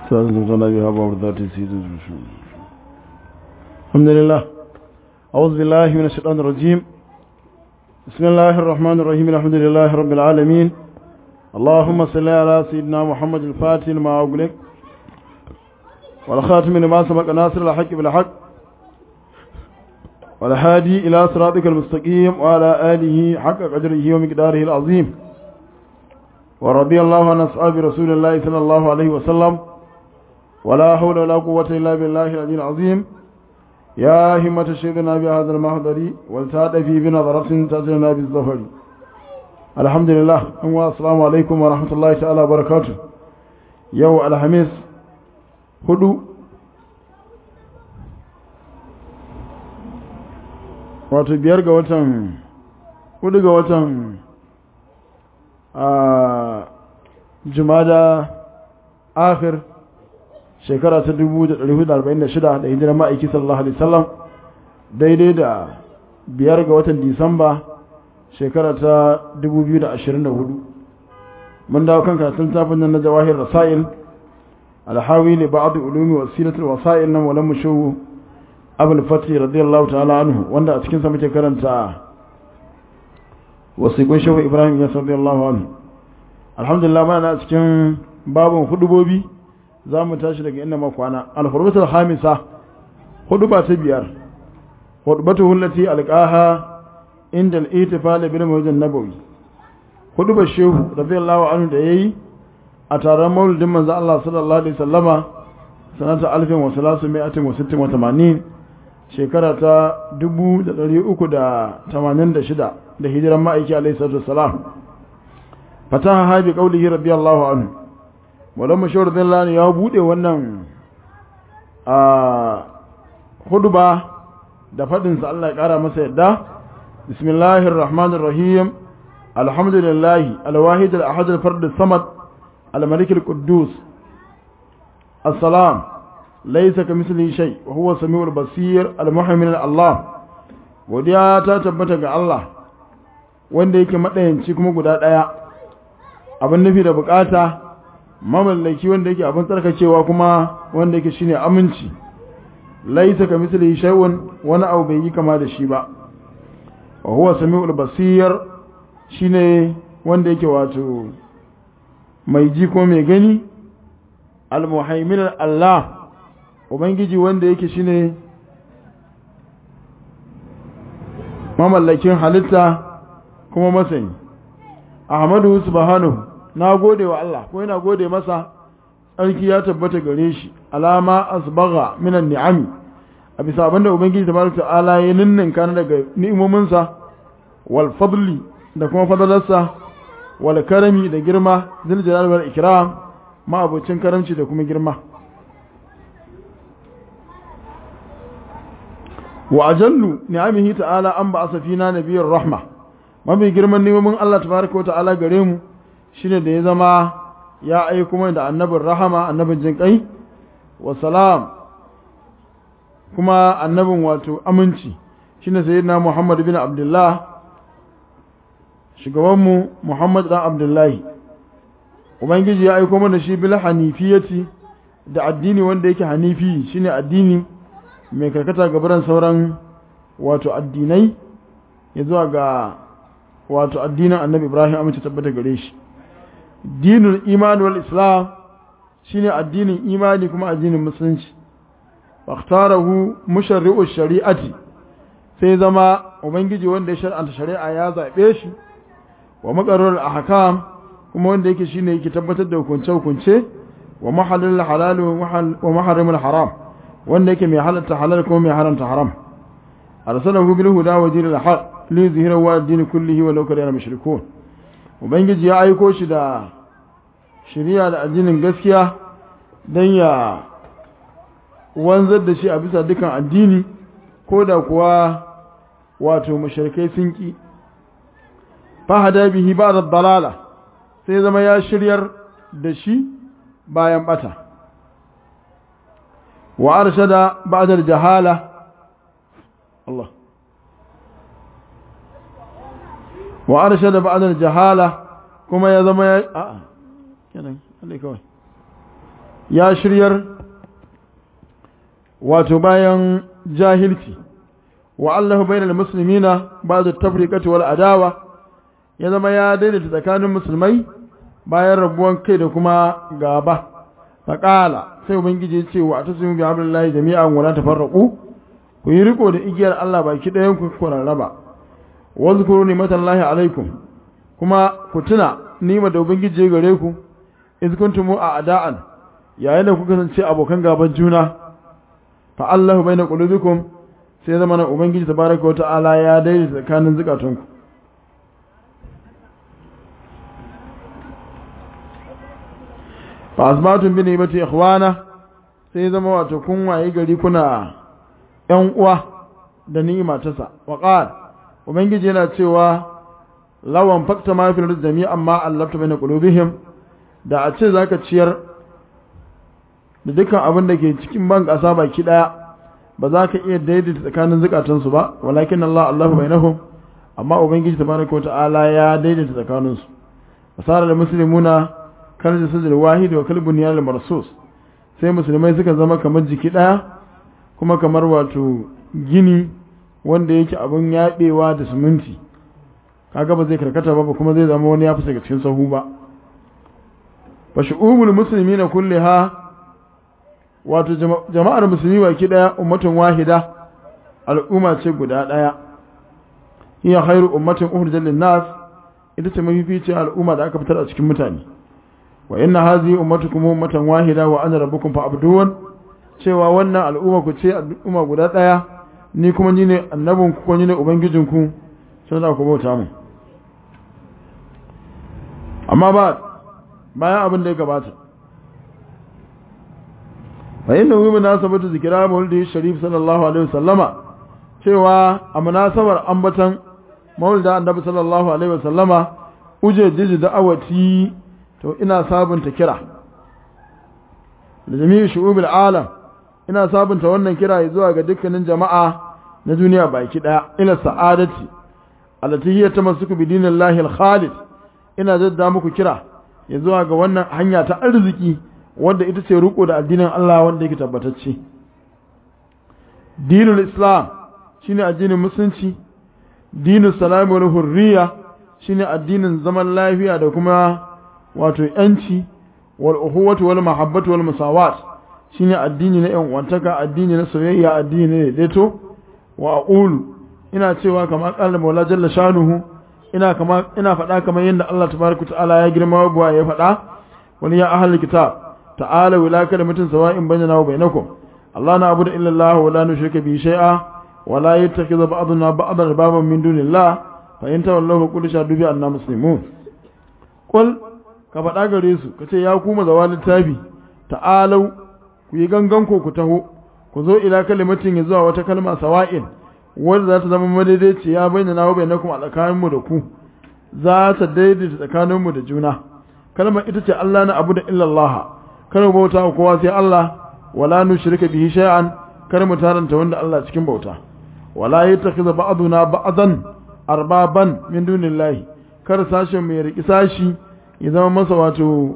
استاذنا بها باب ذات سيد الحمد لله أعوذ بالله من الشيطان الرجيم بسم الله الرحمن الرحيم الحمد لله رب العالمين اللهم صل على سيدنا محمد الفاتح لما أغلق والخاتم لما سبق ناصر الحق بالحق والهادي إلى صراطك المستقيم وعلى آله حق قدره ومقداره العظيم ورضي الله عن أصحاب رسول الله صلى الله عليه وسلم ولا حول ولا قوة إلا بالله العلي العظيم يا همة شيخنا بهذا المحضر والتاد في بنظرة تأتينا بالظفر الحمد لله السلام عليكم ورحمة الله تعالى وبركاته يو الحميس هدو wato biyar ga watan hudu ga watan a jumada akhir shekara ta 1446 da hijirar ma'aiki sallallahu alaihi wasallam daidai da biyar ga watan disamba shekara ta 2024 mun dawo kan karatun tafin nan na jawahir rasail alhawi ne ba'd ulumi wasilatul wasail na maulan mushu abul fatih radiyallahu ta'ala anhu wanda a cikin sa muke karanta wasiqun shehu ibrahim ya radiyallahu anhu alhamdulillah mana a cikin babun hudubobi za mu tashi daga inda makwana alhurbatul hamisa huduba ta biyar hudubatu hullati alqaha inda al-itifal bil mawjin nabawi hudubar shehu radiyallahu anhu da yayi a taron maulidin manzo Allah sallallahu alaihi wasallama sanata 1386 shekara ta 1386 da hijiran ma'aiki alaihi salatu wassalam fataha habi qaulihi radiyallahu anhu wadda mashawar zallani ya bude wannan a huduba da faɗinsa Allah ya ƙara masa yadda bismillahir rahmanir rahim alhamdulillahi alwahid al-ahad al-fard as-samad al-malik al-quddus assalam laysa kamithlihi shay wa huwa samiul basir al-muhaymin Allah godiya ta tabbata ga Allah wanda yake madayanci kuma guda daya abin nufi da bukata mamallaki wanda yake abin tsarkakewa kuma wanda yake shine aminci laisa ka misali shay'un wani abu bai yi kama da shi ba wa huwa samiul basir shine wanda yake wato mai ji ko mai gani al-muhaimin Allah ubangiji wanda yake shine mamallakin halitta kuma masani ahmadu subhanahu na gode wa Allah ko yana gode masa tsarki ya tabbata gare shi alama asbagha minan ni'ami a bisa abinda ubangiji tabaraka ta'ala ya ninninka na daga ni'imominsa wal fadli da kuma fadalarsa wal karami da girma zil jalal wal ikram ma abocin karamci da kuma girma wa ajallu ni'amihi ta'ala an ba'asa fina nabiyyur rahma mafi girman ni'imomin Allah tabaraka wa ta'ala gare mu shine da ya zama ya aiko mai da annabin rahama annabin jin kai wa salam kuma annabin wato aminci shine sayyidina Muhammad bin Abdullah shugabanmu Muhammad dan Abdullahi ubangiji ya aiko mana shi bil hanifiyati da addini wanda yake hanifi shine addini mai karkata gabaran sauran wato addinai ya zuwa ga wato addinin annabi Ibrahim amince tabbata gare shi dinul iman wal islam shine addinin imani kuma addinin musulunci waqtarahu musharri'u shari'ati sai zama ubangiji wanda ya shar'anta shari'a ya zabe shi wa maqarrarul ahkam kuma wanda yake shine yake tabbatar da hukunce hukunce wa mahallul halal wa maharimul haram wanda yake mai halatta halal kuma mai haramta haram arsalahu bil huda wa dinil haq li zihrahu wa din kullihi wa law kana mushrikun ubangiji ya aiko shi da shari'a da addinin gaskiya don ya wanzar da shi a bisa dukan addini ko da kuwa wato mashirkai sun ki fahada bihi ba da dalala sai zama ya shiryar da shi bayan bata wa arshada ba'da jahala Allah wa arshada ba'da jahala kuma ya zama ya a'a kenan Allah kawai ya shiryar wato bayan jahilci wa Allah bainal muslimina ba'da tafriqati wal adawa ya zama ya daidaita tsakanin musulmai bayan rabuwan kai da kuma gaba faqala sai ubangiji ya ce wa atasimu bi hablillahi jami'an wa la tafarraqu ku yi riko da igiyar Allah baki ɗayan ku ku rarraba wazkuru ni'matallahi alaikum kuma ku tuna nima da ubangiji ya gare ku iz kuntum a'da'an yayin da kuka kasance abokan gaban juna fa Allahu baina qulubikum sai zama na ubangiji tabaraka wa ta'ala ya daidaita tsakanin zukatunku fa asbatum bi ni'mati ikhwana sai zama wato kun waye gari kuna ƴan uwa da ni'ima ta sa wa qala ubangiji yana cewa lawan fakta ma fil jami'an ma allafta baina qulubihim da a ce zaka ciyar da dukkan abin da ke cikin ban ƙasa baki ɗaya ba za ka iya daidaita tsakanin zukatansu ba walakin Allah Allahu bainahum amma ubangiji tabaraka wa ta'ala ya daidaita tsakaninsu fasara da muslimuna kal jasadul wahid wa kal bunyan marsus sai musulmai suka zama kamar jiki ɗaya kuma kamar wato gini wanda yake abin yaɗewa da siminti kaga ba zai karkata ba kuma zai zama wani ya fi daga cikin sahu ba fa shu'ubul muslimina kulliha wato jama'ar musulmi baki daya ummatun wahida al'umma ce guda daya hiya khairu ummatin ukhrijat lin-nas ita ce mafificin al'umma da aka fitar a cikin mutane wa inna hadhihi ummatukum ummatan wahida wa ana rabbukum fa'budun cewa wannan al'umma ku ce al'umma guda daya ni kuma ni ne annabin ku ko ni ne ubangijin ku sai da ku bauta mu amma ba bayan abin da ya gabata fa inna hu munasabatu zikra maulidi sharif sallallahu alaihi wasallama cewa a munasabar ambatan maulida annabi sallallahu alaihi wasallama uje jiji da'awati to ina sabunta kira da jami'in shu'ubil alam ina sabunta wannan kira zuwa ga dukkanin jama'a na duniya baki daya ila sa'adati allati hiya tamassuku bi dinillahi al-khalid ina jadda muku kira ya zuwa ga wannan hanya ta arziki wanda ita ce riko da addinin Allah wanda yake tabbatacce dinul islam shine addinin musulunci dinus salam wal hurriya shine addinin zaman lafiya da kuma wato yanci wal uhuwatu wal mahabbatu wal musawat shine addini na yan wantaka addini na soyayya addini ne daidaito wa aqulu ina cewa kamar qala maula jalla shanuhu ina kama ina faɗa kamar yadda Allah tabaraka ta'ala ya girma wa ya faɗa wani ya ahli kitab ta'ala wala kalimatin sawa'in bainana wa bainakum Allah na abudu illa Allah wa la nushrika bi shay'a wa la yattakhidhu ba'duna ba'dan baban min dunillah fa in tawallahu qul shahadu bi anna muslimun qul ka faɗa gare su kace ya ku mazawa littafi ta'alau ku yi gangan ko ku taho ku zo ila kalimatin ya zuwa wata kalma sawa'in wanda za ta zama madaidaiciya bainana wa bainakum a tsakaninmu da ku za ta daidaita tsakaninmu da juna kalmar ita ce Allah na abu da illallah kar mu bauta wa kowa sai Allah wala nushrika bihi shay'an kar mu taranta wanda Allah cikin bauta wala yattakhidha ba'duna ba'dan arbaban min dunillahi kar sashen mu ya riki sashi ya zama masa wato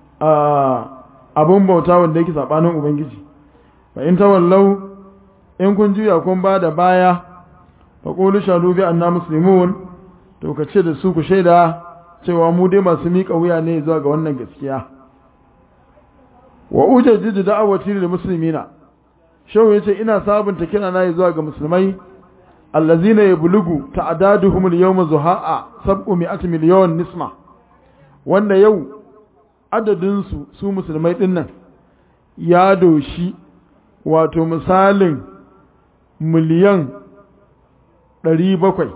abun bauta wanda yake sabanin ubangiji fa in tawallau in kun juya kun ba da baya fa qulu shahadu bi anna muslimun to ka ce da su ku shaida cewa mu dai masu miƙa wuya ne zuwa ga wannan gaskiya wa ujajjidu da'awati lil muslimina shawu yace ina sabunta kira na zuwa ga musulmai allazina yablugu ta'daduhum al-yawma zuha'a 700 miliyon nisma wanda yau adadin su su musulmai dinnan ya doshi wato misalin miliyan 700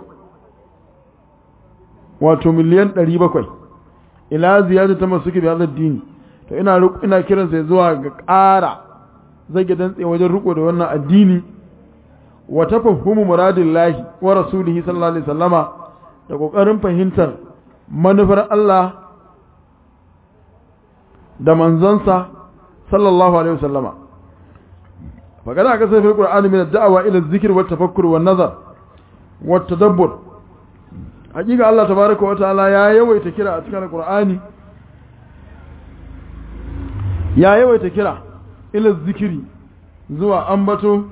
wato miliyan 700 ila ziyada ta masu kibi hazar dini to ina ina kiran sai zuwa ga ƙara zage dantse wajen riko da wannan addini wa tafahhumu muradillahi wa rasulihi sallallahu alaihi wasallama da kokarin fahimtar manufar Allah da manzansa sallallahu alaihi wasallama فقد أكثر في القرآن من الدعوة إلى الذكر والتفكر والنظر والتدبر حقيقة الله تبارك وتعالى يا يوي تكرا أتكار القرآن ya yawaita kira ila zikiri zuwa ambato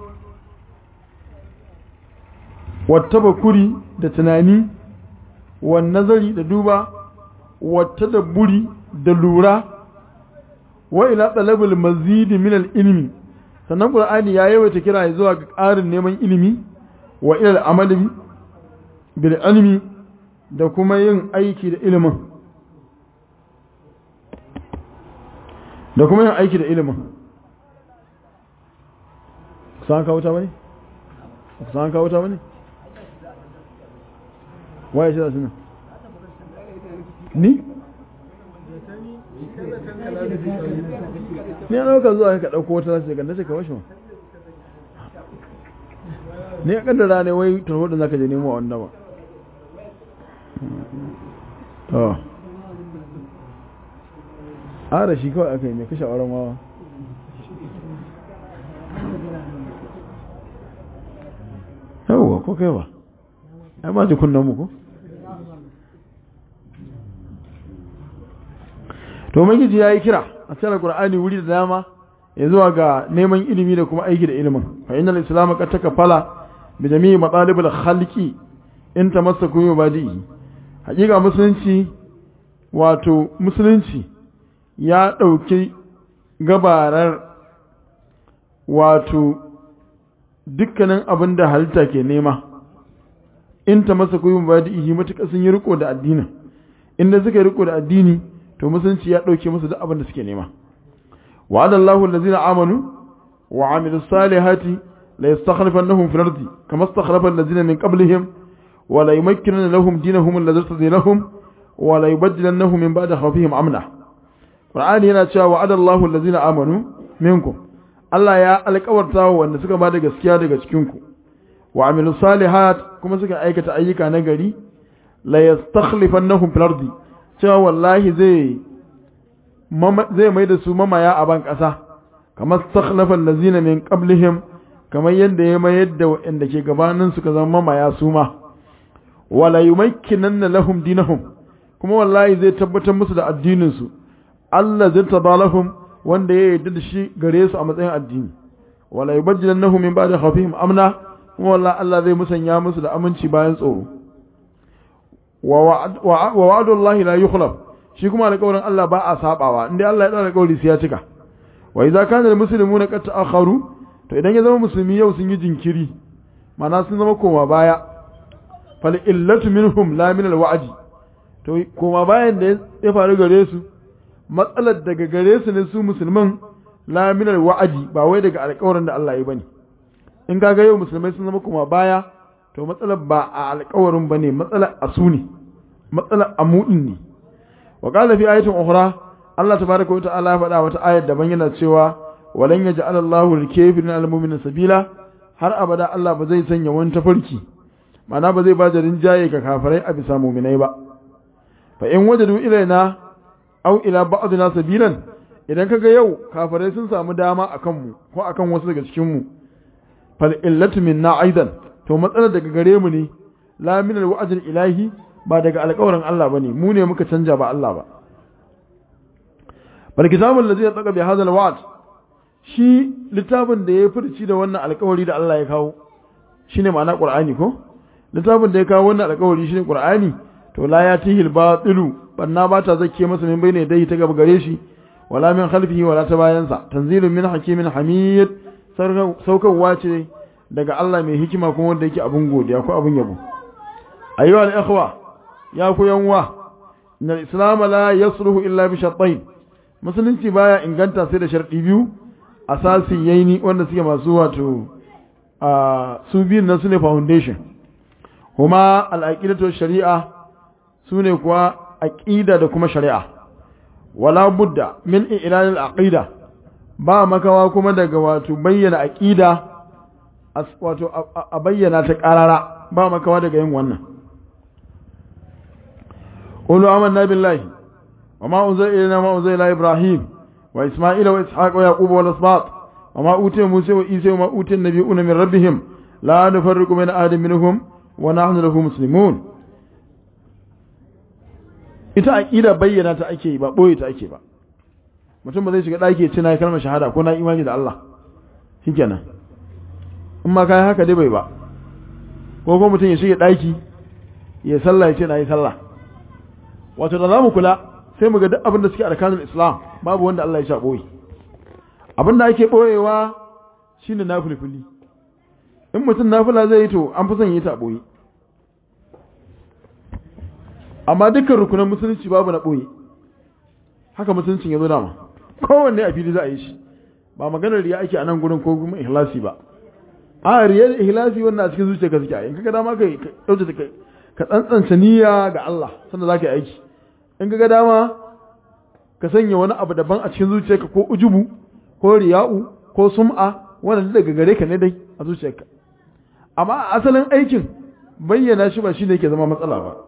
wata bakuri da tunani wa nazari da duba wata da buri da lura wa ila talabul mazidi min al-ilmi sannan qur'ani ya yawaita kira zuwa ga ƙarin neman ilimi wa ila al-amali bil ilmi da kuma yin aiki da ilimin da kuma yin aiki da ilimin san ka wuta bane san ka wuta bane waye shi da suna ni ni a ɗauka zuwa ka ɗauko wata nasu ganda ce ka washe ma ni a ƙaddara ne wai turhudin za ka je nemo a wanda ba to ara shi kawai aka yi mai kashe auren wawa yawwa ko kai ba ai ba ji kunnan mu ko to magiji ya yi kira a cikin alkur'ani wuri da dama ya zuwa ga neman ilimi da kuma aiki da ilimin fa innal islam qad takafala bi jami'i matalibul khalqi in tamassaku bi badi'i hakika musulunci wato musulunci ya dauki gabarar wato dukkanin abin da halitta ke nema in tamassaku bi badi'i matuƙa sun yi riko da addinin inda suka yi riko da addini to musulunci ya ɗauke musu duk abin da suke nema wa'ada Allahu allazina amanu wa amilus salihati la yastakhlifannahum fil ardi kama istakhlafa allazina min qablihim wa la yumakkinanna lahum dinahum alladhi irtadi lahum wa la yubaddilannahum min ba'di khawfihim amna Qur'ani yana cewa wa'ada Allahu allazina amanu minkum Allah ya alƙawarta wa wanda suka bada gaskiya daga cikin ku wa amilus salihat kuma suka aikata ayyuka na gari la yastakhlifannahum fil ardi cewa wallahi zai zai mai da su mamaya a ban ƙasa kamar sakhlafan lazina min qablihim kamar yadda ya mayar da waɗanda ke gabanin su ka zama mamaya su ma wala yumakkinanna lahum dinahum kuma wallahi zai tabbatar musu da addinin su Allah zai tabalahum wanda ya yarda da shi gare su a matsayin addini wala yubaddilannahum min ba'di khawfihim amna kuma wallahi Allah zai musanya musu da aminci bayan tsoro wa wa'adu Allah la yukhlaf shi kuma alƙawarin Allah ba a sabawa inda Allah ya tsara alƙawari sai ya cika wa idza kana almuslimuna qad ta'akharu to idan ya zama musulmi yau sun yi jinkiri mana sun zama koma baya fal illatu minhum la min alwa'di to koma bayan da ya faru gare su matsalar daga gare su ne su musulman la min alwa'di ba wai daga alƙawarin da Allah ya bane in kaga yau musulmai sun zama koma baya to matsalar ba a alƙawarin ba ne matsalar a su ne matsalar a mu'in ne wa ƙala fi ayatin ukhra Allah tabaraka wa ta'ala ya faɗa wata ayar daban yana cewa walan yaj'al Allahu lil-kafirin al-mu'minin sabila har abada Allah ba zai sanya wani tafarki ma'ana ba zai ba da rinjaye ga kafirai a bisa mu'minai ba fa in wajadu ilaina aw ila ba'dina sabilan idan kaga yau kafirai sun samu dama akan mu ko akan wasu daga cikin mu fal illatu minna aidan to matsalar daga gare mu ne la min alwa'd ilahi ba daga alƙawarin Allah bane mu ne muka canja ba Allah ba bal kitabul ladzi yataqa bi hadha alwa'd shi littafin da ya furci da wannan alƙawari da Allah ya kawo shine ma'ana qur'ani ko littafin da ya kawo wannan alƙawari shine qur'ani to la yatihi albatilu banna ba ta zakke masa min bayne dai ta gaba gare shi wala min khalfihi wala ta bayansa tanzilun min hakimin hamid saukarwa ce daga Allah mai hikima kuma wanda yake abin godiya ko abin yabo ayyuha al-ikhwa ya ku yanwa inna al-islam la yasluhu illa bi shartain musulunci baya inganta sai da sharɗi biyu asasi yaini wanda suke masu wato a su biyun nan sune foundation kuma al-aqidatu shari'a sune kuwa aqida da kuma shari'a wala budda min i'lan al-aqida ba makawa kuma daga wato bayyana aqida wato a bayyana ta karara ba makawa daga yin wannan qulu amanna billahi wama unzila ilayna ma unzila ila ibrahim wa isma'ila wa ishaq wa yaqub wal asbat wama utiya musa wa isa wa utiya nabiyuna min rabbihim la nufarriqu bayna ahadin minhum wa nahnu lahu muslimun ita aqida bayyana ta ake ba boye ta ake ba mutum ba zai shiga ɗaki ya ce na yi kalmar shahada ko na imani da Allah shikenan in ma kai haka dai bai ba ko kuma mutum ya shiga ɗaki ya sallah ya ce na yi sallah wato da za mu kula sai mu ga duk abin da suke arkanin islam babu wanda Allah ya sha ɓoye abin da ake ɓoyewa shine nafilfili in mutum nafila zai yi to an fi son yi ta ɓoye amma dukkan rukunan musulunci babu na ɓoye haka musuluncin ya zo dama kowanne a fili za a yi shi ba maganar riya ake a nan gurin ko kuma ihlasi ba a riya da ihlasi wannan a cikin zuciya ka suke a in kaga dama kai dauce ta kai ka tsantsanta niyya ga Allah sannan za ka yi aiki in kaga dama ka sanya wani abu daban a cikin zuciyarka ko ujubu ko riya'u ko sum'a wannan daga gare ka ne dai a zuciyarka amma asalin aikin bayyana shi ba shine yake zama matsala ba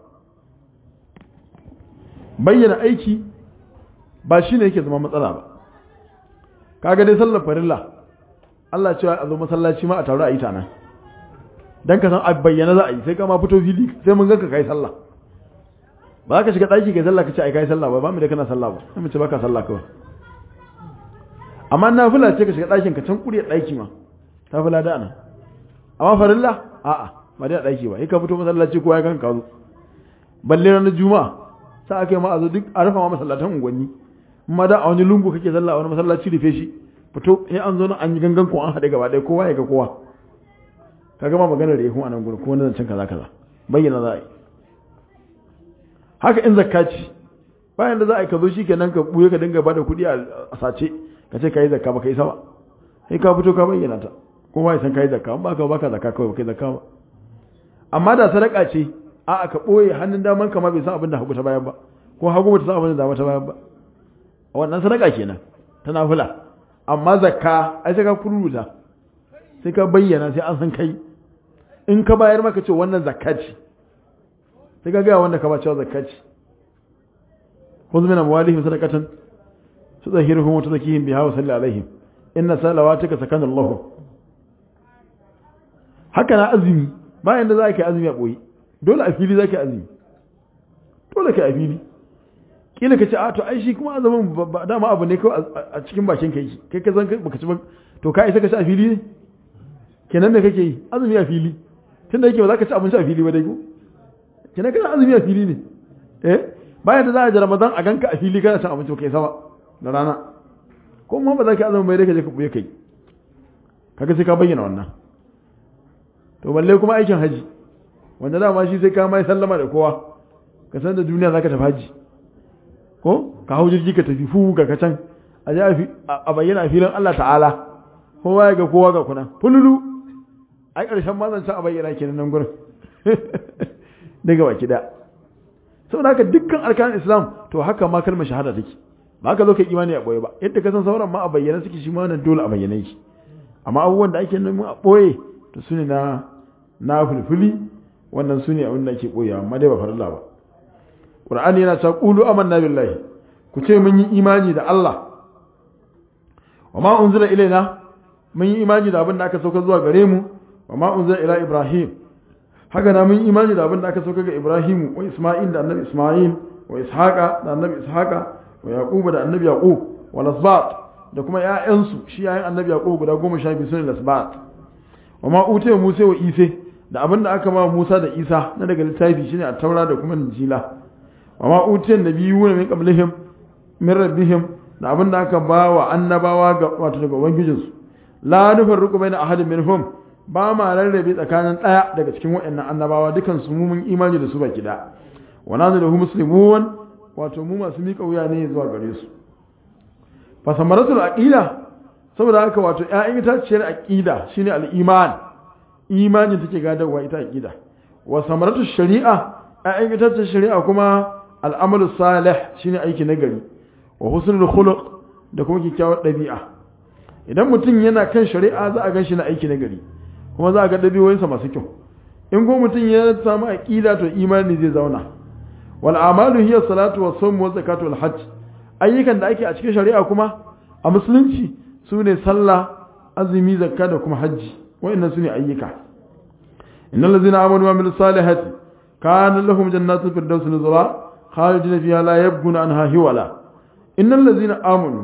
bayyana aiki ba shine yake zama matsala ba kaga dai sallar farilla Allah cewa a zo masallaci ma a taru a yi ta nan dan ka san a bayyana za a yi sai ka ma fito fili sai mun ganka kai sallah ba za ka shiga ɗaki kai sallah ka ce ai kai sallah ba ba mu da kana sallah ba sai mu ce baka sallah kawai amma na fula ce ka shiga ɗakin ka can kuriyar ɗaki ma ta fula da nan amma farilla a'a ba da ɗaki ba sai ka fito masallaci kowa ya ganka zo balle ranar juma'a sai aka yi ma a zo duk a rufa ma masallatan unguwanni amma da a wani lungu kake sallah a wani masallaci rufe shi fito sai an zo nan an yi gangan ko an haɗe gaba ɗaya kowa ya ga kowa ka gama maganar da ya kuma a nan gurin ko wani zancen kaza kaza bayyana za a yi haka in zakka ce bayan da za a yi ka zo shi kenan ka buye ka dinga bada kuɗi a sace ka ce ka yi zakka ba ka yi sama sai ka fito ka bayyana ta kowa ya san ka yi zakka ba ka baka zakka kawai ba ka yi zakka ba amma da sadaka ce a aka ɓoye hannun daman kama bai san abin da hagu ta bayan ba ko hagu ba ta san abin da dama ta bayan ba a wannan sadaka kenan ta nafila amma zakka ai sai ka kururuta sai ka bayyana sai an san kai in ka bayar maka ce wannan zakka ce sai ka gaya wanda ka ba cewa zakka ce khudh min amwalihim sadaqatan tudahhiruhum wa tuzakkihim biha wa salli alaihim inna salawataka sakanun lahum haka na azumi bayan da za ka yi azumi a boye dole a fili za ka yi azumi dole ka yi a fili kila ka ce a to ai shi kuma azumin ba dama abu ne kawai a cikin bakin ka yi kai ka san baka ci ba to ka isa ka ci a fili ne kenan me kake yi azumi a fili tunda yake ba za ka ci abinci a fili ba dai ko kenan kana azumi a fili ne eh bayan da za a ji ramadan a ganka a fili kana cin abinci kai sama da rana ko ma ba za ka azumi bai dai ka je ka buye kai kaga sai ka bayyana wannan to balle kuma aikin haji wanda dama shi sai ka mai sallama da kowa ka san da duniya zaka tafi haji ko ka hau jirgi ka tafi fu ga can a je a bayyana a filin Allah ta'ala kowa ya ga kowa ga kuna fululu ai karshen ma zan a bayyana kenan nan gurin daga baki da saboda haka dukkan arkanin islam to haka ma kalmar shahada take ba ka zo ka imani a boye ba yadda ka san sauran ma a bayyana suke shi ma nan dole a bayyana shi amma abubuwan da ake nemi a boye to su ne na na fulfuli wannan su ne abin da ake boye amma dai ba farilla ba qur'ani yana cewa qulu amanna billahi ku ce mun yi imani da Allah wa ma unzila ilaina mun yi imani da abin da aka sauka zuwa gare mu wa ma unzila ila ibrahim haka na mun yi imani da abin da aka sauka ga ibrahim wa isma'il da annabi isma'il wa ishaqa da annabi ishaqa wa yaquba da annabi yaqub wa lasbat da kuma ƴaƴansu shi yayin annabi yaqub guda goma sha biyu sune lasbat wa ma utiya musa wa isa da abin da aka ba musa da isa na daga littafi shine a taura da kuma injila wa ma utiya nabiyuna min qablihim min rabbihim da abin da aka ba wa annabawa ga wato daga ubangijinsu la nufarriqu baina ahadin minhum ba ma rarrabe tsakanin ɗaya daga cikin waɗannan annabawa dukan su mu mun imani da su baki da wa nanu lahu muslimun wato mu masu miƙa wuya ne zuwa gare su fa samaratul aqida saboda haka wato ƴaƴan itaciyar aqida shine al-iman imanin take gadarwa ita aqida wa samaratul shari'a ƴaƴan itaciyar shari'a kuma al-amalu salih shine aiki nagari wa husnul khuluq da kuma kyakkyawar ɗabi'a idan mutum yana kan shari'a za a gan shi na aiki nagari kuma za a ga ɗabi'oyinsa masu kyau in ko mutum ya samu aqida to imani zai zauna wal amalu hiya salatu was sawm wa zakatu wal hajj ayyukan da ake a cikin shari'a kuma a musulunci sune sallah azumi zakka da kuma hajji wa'annan sune ayyuka innal ladzina amanu wa amilus salihati kana lahum jannatu firdaus nuzula khalidina fiha la yabghuna anha hiwala innal ladzina amanu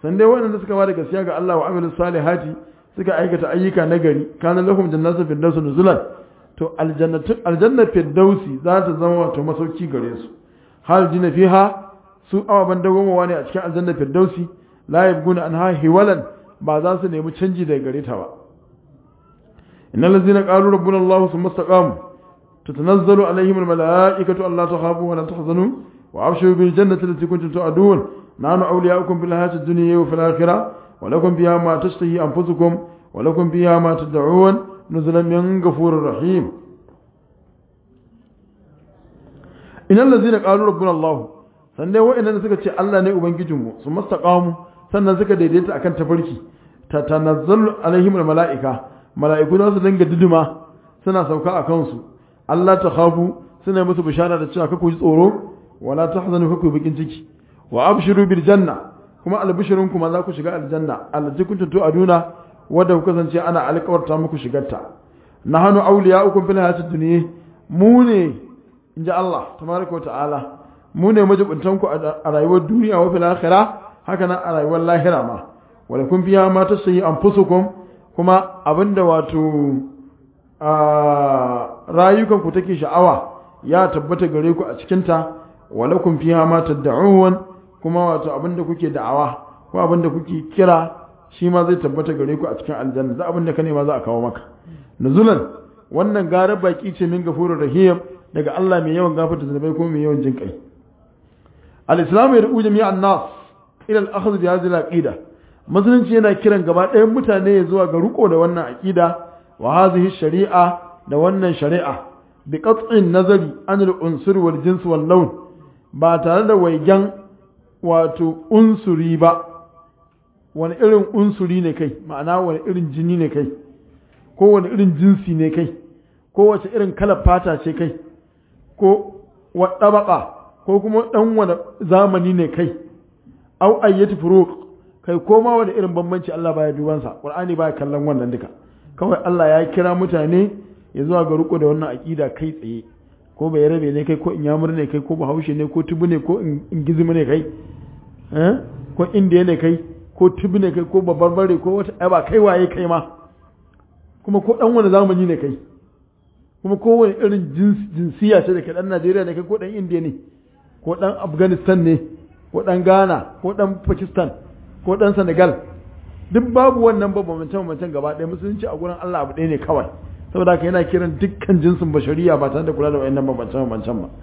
san dai waɗanda suka bada gaskiya ga Allah wa amilus salihati suka aikata ayyuka nagari kana lahum jannatu firdaus nuzulan to aljannatu aljanna firdausi za ta zama wato masauki gare su hal jina fiha su awaban dagomawa ne a cikin aljanna firdausi la yabguna anha hiwalan ba za su nemi canji daga gare ta ba innal ladzina qalu rabbuna allah thumma istaqamu tatanazzalu alaihim almalaikatu alla takhafu wa la tahzanu wa abshiru bil jannati allati kuntum tu'adun nahnu awliya'ukum fil hayati ad-dunya wa fil akhirah wa lakum fiha ma tashtahi anfusukum wa lakum fiha ma tad'un nuzulan min ghafurir rahim innal ladzina qalu rabbuna allah sannan wa'annan suka ce Allah ne ubangijinmu su mastaqamu sannan suka daidaita akan tafarki ta tanazzalu alaihim mala'ika mala'iku za su dinga duduma suna sauka a kansu Allah ta khafu suna musu bishara da cewa kaku ji tsoro wala tahzanu kaku bikin ciki wa abshiru bil janna kuma albishirun kuma za ku shiga aljanna allati kuntum tu'aduna wadda ku kasance ana alƙawarta muku shigarta nahnu awliya'ukum fil hayatid dunya mu ne inji Allah tabaraka wa ta'ala mu ne majibuntan ku a rayuwar duniya wa fil akhirah haka nan a rayuwar lahira ma wala kun biya ma ta sayi anfusukum kuma abinda wato rayukan ku take sha'awa ya tabbata gare ku a cikin ta wala kun fiha ma tad'un kuma wato abinda kuke da'awa ko abinda kuke kira shi ma zai tabbata gare ku a cikin aljanna da abinda ka nema za a kawo maka nuzulan wannan gara baki ce min gafurur rahim daga Allah mai yawan gafarta zunubai ko mai yawan jinkai al-islam yad'u jami'an nas ila al-akhdh bi hadhihi al-aqida musulunci yana kiran gaba ɗayan mutane zuwa ga riko da wannan aqida wa hadhihi shari'a da wannan shari'a bi qat'in nazari an al-unsur wal jins wal lawn ba tare da waigen wato unsuri ba wani irin unsuri ne kai ma'ana wani irin jini ne kai ko wani irin jinsi ne kai ko wace irin kalar fata ce kai ko wa ko kuma dan wani zamani ne kai au ayyati furuq kai koma wani irin bambanci Allah baya duban sa Qur'ani baya kallon wannan duka kawai Allah ya kira mutane ya zuwa ga riko da wannan aqida kai tsaye ko bai rabe ne kai ko inyamur ne kai ko bahaushe ne ko tubu ne ko ingizimi ne kai eh ko indiya ne kai ko tubu ne kai ko babarbare ko wata ai ba kai waye kai ma kuma ko dan wani zamani ne kai kuma ko wani irin jinsiya ce da kai dan Najeriya ne kai ko dan indiya ne ko dan Afghanistan ne ko ɗan Ghana ko ɗan Pakistan ko ɗan Senegal duk babu wannan bambance-bambancen gaba ɗaya musulunci a gurin Allah abu ɗaya ne kawai saboda haka yana kiran dukkan jinsin bashariya ba tare da kula da wayannan bambance-bambancen ba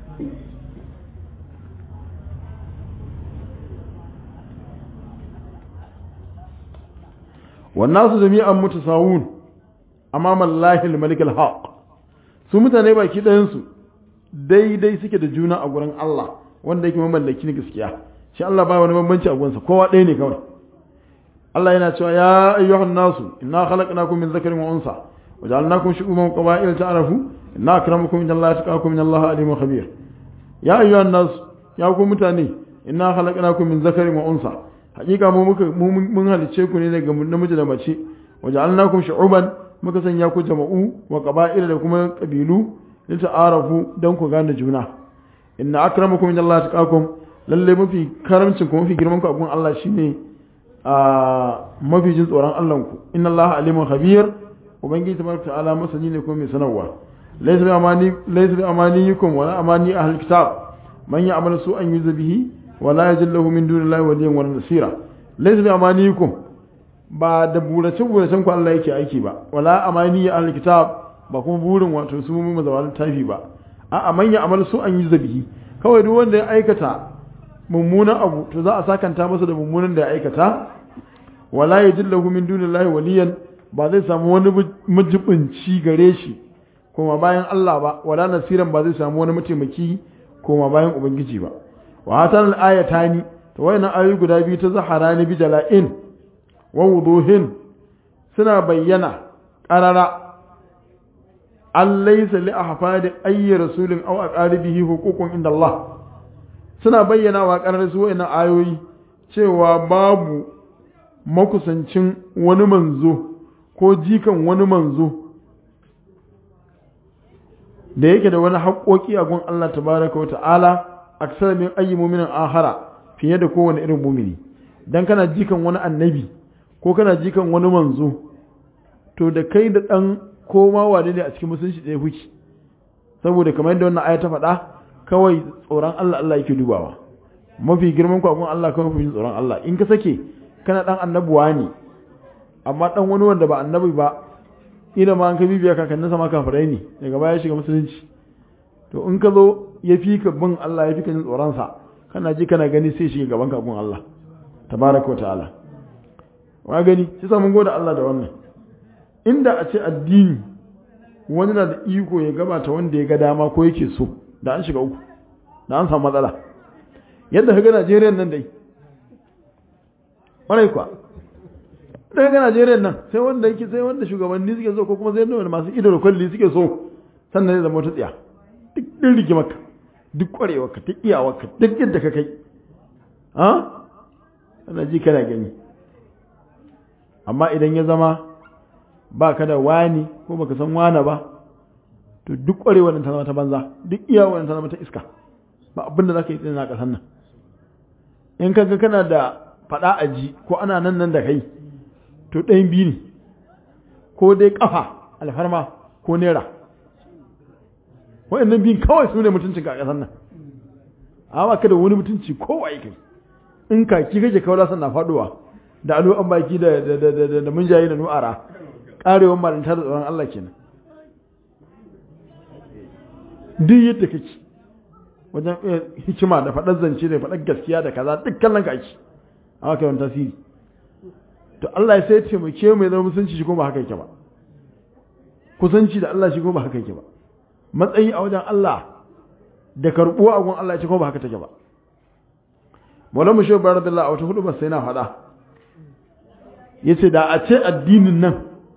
wannan su jami'an mutasawun amama Allah al-malik al-haq su mutane baki ɗayan su daidai suke da juna a gurin Allah wanda yake mamallaki ne gaskiya shi Allah ba wani bambanci a gunsa kowa ɗaya ne kawai Allah yana cewa ya ayyuhan nasu inna khalaqnakum min dhakarin wa unsa wa ja'alnakum shu'uban wa qaba'ila ta'arafu inna akramakum inda Allah atqakum inna Allah alimun khabir ya ayyuhan nasu ya ku mutane inna khalaqnakum min dhakarin wa unsa hakika mu muka mun halice ku ne daga namiji da mace wa ja'alnakum shu'uban muka sanya ku jama'u wa qaba'ila da kuma kabilu li ta'arafu dan ku gane juna inna akramakum inda Allah atqakum lalle mafi karamcin ku mafi girman ku a gun Allah shine a mafi jin tsoron Allah ku inna Allah alimun khabir ubangiji tabaraka ta'ala masani ne ko mai sanarwa laysa bi amani laysa bi amaniyikum wala amani ahlul kitab man ya'mal su'an yuzbihi wala yajillahu min dunillahi waliyyan wala nasira laysa bi amaniyikum ba da burace buracen ku Allah yake aiki ba wala amani ahlul kitab ba kuma burin wato su mu mazawal tafi ba a'a man ya'mal su'an yuzbihi kawai duk wanda ya aikata mummunan abu to za a sakanta masa da mummunan da ya aikata wala yajillahu min dunillahi waliyan ba zai samu wani majibinci gare shi kuma bayan Allah ba wala nasiran ba zai samu wani mataimaki kuma bayan ubangiji ba wa hatan al-ayatani to wayannan ayoyi guda biyu ta zaharani bi jala'in wa wuduhin suna bayyana qarara an laysa li ahfadi ayyi rasulin aw aqaribihi huququn inda Allah suna bayyana wa ƙarar su wa'ina ayoyi cewa babu makusancin wani manzo ko jikan wani manzo da yake da wani haƙoƙi a gun Allah tabaraka wa ta'ala aksar min ayyi mu'minin ahara fiye da kowane irin mumini dan kana jikan wani annabi ko kana jikan wani manzo to da kai da dan koma wane ne a cikin musulunci ɗaya kuke saboda kamar yadda wannan aya ta faɗa kawai tsoron Allah Allah yake dubawa mafi girman kwakwan Allah kawai mafi tsoron Allah in ka sake kana dan annabuwa ne amma dan wani wanda ba annabi ba ina ma an ka bibiya kakannin sama kafirai ne daga baya shiga musulunci to in ka zo ya fi ka bin Allah ya fi ka jin tsoron sa kana ji kana gani sai shiga gaban ka gun Allah tabaraka wa ta'ala wa gani sai sa mun gode Allah da wannan inda a ce addini wani na da iko ya gabata wanda ya ga dama ko yake so da an shiga uku da an samu matsala yadda kaga Najeriya nan dai ƙwarai kuwa da kaga Najeriya nan sai wanda yake sai wanda shugabanni suke so ko kuma sai wanda masu ido da kwalli suke so sannan zai zama wata tsiya duk ɗin rigimarka duk ƙwarewarka duk iyawarka duk yadda ka kai ha ana ji kana gani amma idan ya zama ba ka da wani ko baka san wane ba to duk ƙwarewar ta zama ta banza duk iyawar ta zama ta iska ba abin da za ka yi tsina ƙasar nan in kaga kana da faɗa a ji ko ana nan nan da kai to ɗayan biyu ne ko dai ƙafa alfarma ko naira waɗannan biyun kawai su ne mutuncin a ƙasar nan amma ka da wani mutunci ko waye kai in kaki kake kawai san na faɗowa da alo an baki da da munjaye da nu'ara ƙarewar malinta da tsoron Allah kenan duk yadda kake wajen hikima da faɗar zance da faɗar gaskiya da kaza duk kallon ka ake amma kai wani tasiri to Allah ya sai taimake mai zama musunci shi kuma ba haka yake ba kusanci da Allah shi kuma ba haka yake ba matsayi a wajen Allah da karɓuwa a gun Allah shi kuma ba haka take ba Maulana Mushe Bayar Billah a wata hudu ba sai na faɗa yace da a ce addinin nan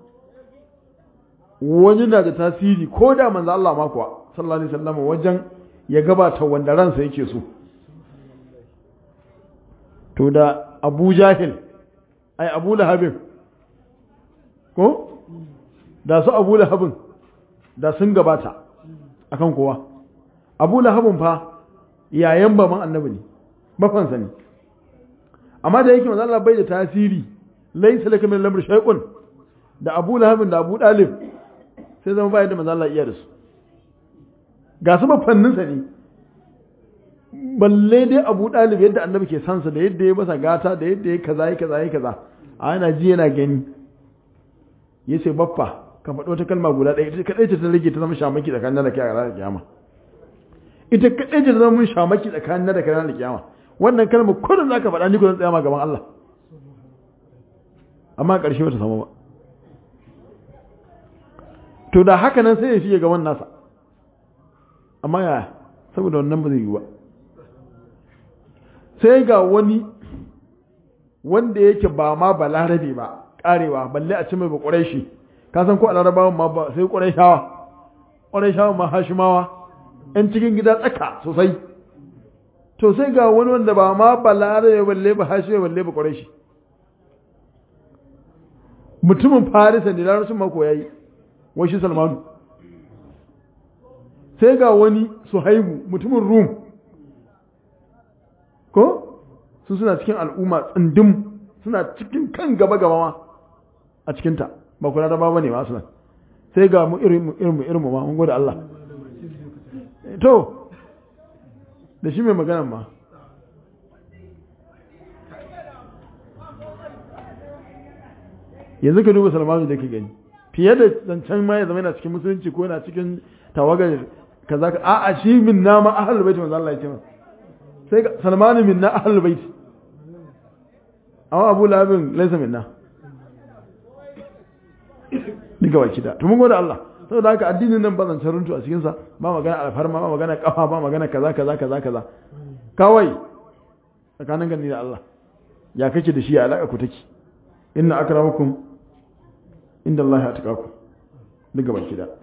wani na da tasiri ko da manzo Allah ma kuwa sallallahu alaihi wasallam wajen ya gabata wanda ransa yake so to da Abu Jahil ai Abu Lahabin ko da su Abu Lahabin da sun gabata akan kowa Abu Lahabin fa yayan baban annabi ne bafansa ne amma da yake manzo Allah bai da tasiri laysa laka min al-amri shay'un da Abu Lahabin da Abu Dalib sai zama bayan da manzo Allah iya da su ga su bafanninsa ne balle dai abu ɗalib yadda annabi ke sansa da yadda ya masa gata da yadda ya kaza ya kaza ya kaza a yana ji yana gani ya ce baffa ka faɗi wata kalma guda ɗaya ita kaɗai ce ta rage ta zama shamaki tsakanin da kai a ranar kiyama ita kaɗai ce ta zama mun shamaki tsakanin da kai a ranar kiyama wannan kalma kullum za ka faɗa ni ko zan tsaya ma gaban Allah amma ƙarshe bata samu ba to da haka nan sai ya fiye gaban nasa amma ya saboda wannan ba zai yi ba sai ga wani wanda yake ba ma ba larabe ba karewa balle a ci mai ba ƙwarai ka san ko a larabawan ma ba sai ƙwarai shawa ƙwarai shawa ma hashimawa ‘yan cikin gida tsaka sosai to sai ga wani wanda ba ma ba larabe balle ba hashime balle ba ƙwarai mutumin farisa ne larabcin mako ya yi wai shi salmanu sai ga wani suhaibu mutumin rum ko su suna cikin al'umma tsindin suna cikin kan gaba gaba ma a cikinta ba kula da ba ne masu nan sai ga mu irin irin irin ma mun gode Allah to da shi mai magana ma yanzu ka duba salmanu da ke gani fiye da zancen ma ya zama yana cikin musulunci ko yana cikin tawagar kaza ka a'a shi min na ma ahlul bait manzo Allah ya ce sai ga Salman min na ahlul bait amma Abu Labin laysa minna diga baki da to mun gode Allah saboda haka addinin nan ba zancen runtu a cikin sa ba magana alfarma ba magana kafa ba magana kaza kaza kaza kaza kawai tsakanin gani da Allah ya kake da shi ya alaka ku take inna akramakum inda Allah ya tuka ku diga baki da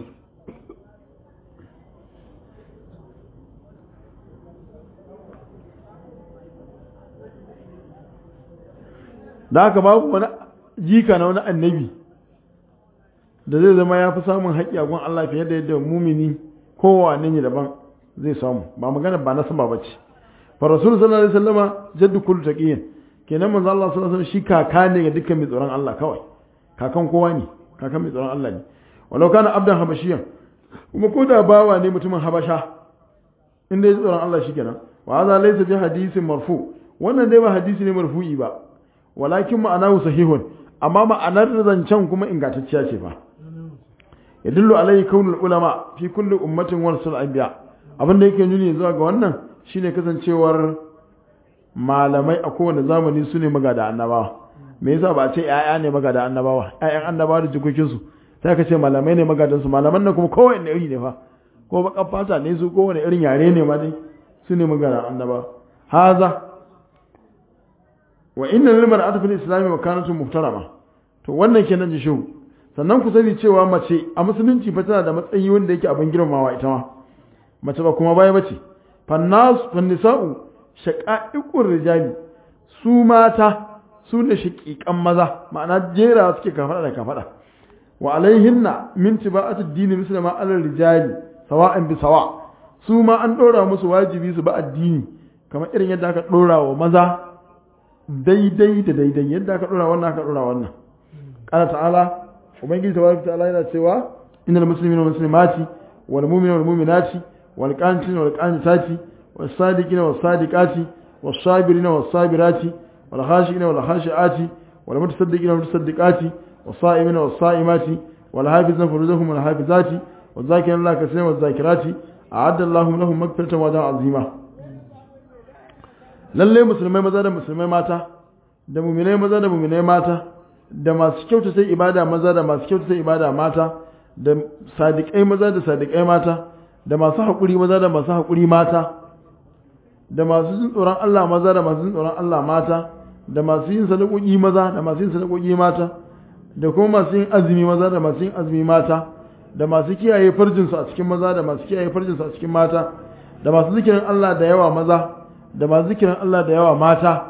da haka babu wani jika na wani annabi da zai zama ya fi samun haƙƙi a gun Allah fiye da yadda mumini kowane ne daban zai samu ba magana ba na sama bace fa rasul sallallahu alaihi wasallama jaddu kullu taqiyin kenan manzo Allah sallallahu alaihi wasallam shi kaka ne ga dukkan mai tsoron Allah kawai kakan kowa ne kakan mai tsoron Allah ne walau kana abdan habashiyan kuma ko da bawa ne mutumin habasha inda ya tsoron Allah shi kenan wa hadha laysa bi hadisin marfu wannan dai ba hadisi ne marfu'i ba walakin ma'anahu sahihun amma ma'anar zancen kuma ingantacciya ce fa yadullu alayhi kaunul ulama fi kulli ummatin warasul anbiya abin da yake nuni zuwa ga wannan shine kasancewar malamai a kowane zamani su ne magada annabawa me yasa ba a ce ƴaƴa ne magada annabawa ƴaƴan annabawa da jikokin su sai ka ce malamai ne magadan su malaman nan kuma kowanne iri ne fa ko bakan fata ne su kowane irin yare ne ma dai su ne magada annabawa haza wa inna lil mar'ati fil islam makanatun muhtarama to wannan kenan ji shehu sannan ku sani cewa mace a musulunci fa tana da matsayi wanda yake abin girmamawa ita ma mace ba kuma baya bace fannas fannisa'u shaqa'iqur rijali su mata su ne shaqiqan maza ma'ana jera suke kafada da kafada wa alaihinna min tiba'ati dini muslima alal rijali sawa'an bi sawa su ma an dora musu wajibi su ba addini kamar irin yadda aka dora wa maza daidai da daidai yadda aka dora wannan aka dora wannan qala ta'ala ubangiji tabaraka ta'ala yana cewa innal muslimina wal muslimati wal mu'minina wal mu'minati wal qanitina wal qanitati was sadiqina was sadiqati was sabirina was sabirati wal khashiina wal khashiati wal mutasaddiqina wal mutasaddiqati was sa'imina was sa'imati wal hafizina furujahum wal hafizati wal zakirina Allah kaseeran wal zakirati a'adda Allahu lahum maghfiratan wa ajran azima lalle musulmai maza da musulmai mata da mu'minai maza da mu'minai mata da masu kyautata ibada maza da masu kyautata ibada mata da sadiƙai maza da sadiƙai mata da masu haƙuri maza da masu haƙuri mata da masu jin tsoron Allah maza da masu jin tsoron Allah mata da masu yin sadakoki maza da masu yin sadakoki mata da kuma masu yin azumi maza da masu yin azumi mata da masu kiyaye farjinsu a cikin maza da masu kiyaye farjinsu a cikin mata da masu zikirin Allah da yawa maza da masu zikirin Allah da yawa mata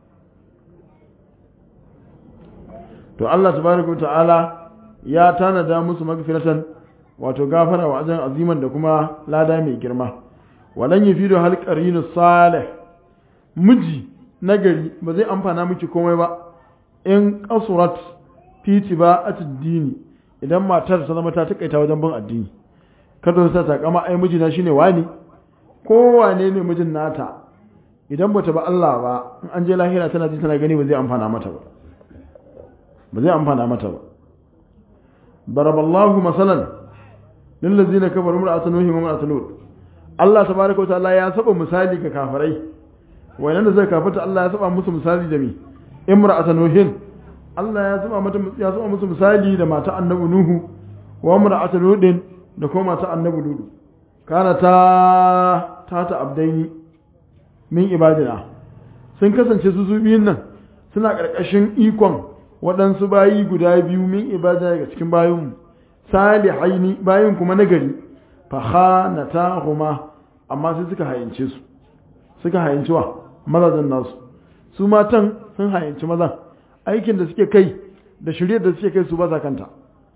to Allah tabaraka ta'ala ya tanada musu magfiratan wato gafara wa ajran aziman da kuma lada mai girma walan yafidu hal qarinu salih miji nagari ba zai amfana miki komai ba in qasurat fi tiba'atid dini idan matar ta zama ta takaita wajen bin addini kada ta ta kama ai mijina shine wani ko wane ne mijin nata idan bata ba Allah ba in an je lahira tana ji tana gani ba zai amfana mata ba ba zai amfana mata ba baraballahu masalan lillazina kafaru mar'atu nuhi wa mar'atu lut Allah tabaaraka wa ta'ala ya saba misali ga kafirai wayannan da zai kafata Allah ya saba musu misali da mi imra'atu nuhin Allah ya saba mata ya saba musu misali da mata annabi nuhu wa mar'atu lutin da kuma mata annabi lut kana ta ta ta abdaini min ibadina sun kasance su su biyun nan suna ƙarƙashin ikon waɗansu bayi guda biyu min ibada daga cikin bayinmu salihaini bayin kuma nagari fa khanatahuma amma sai suka hayance su suka hayance wa mazajin nasu su matan sun hayanci mazan aikin da suke kai da shirye da suke kai su ba sa kanta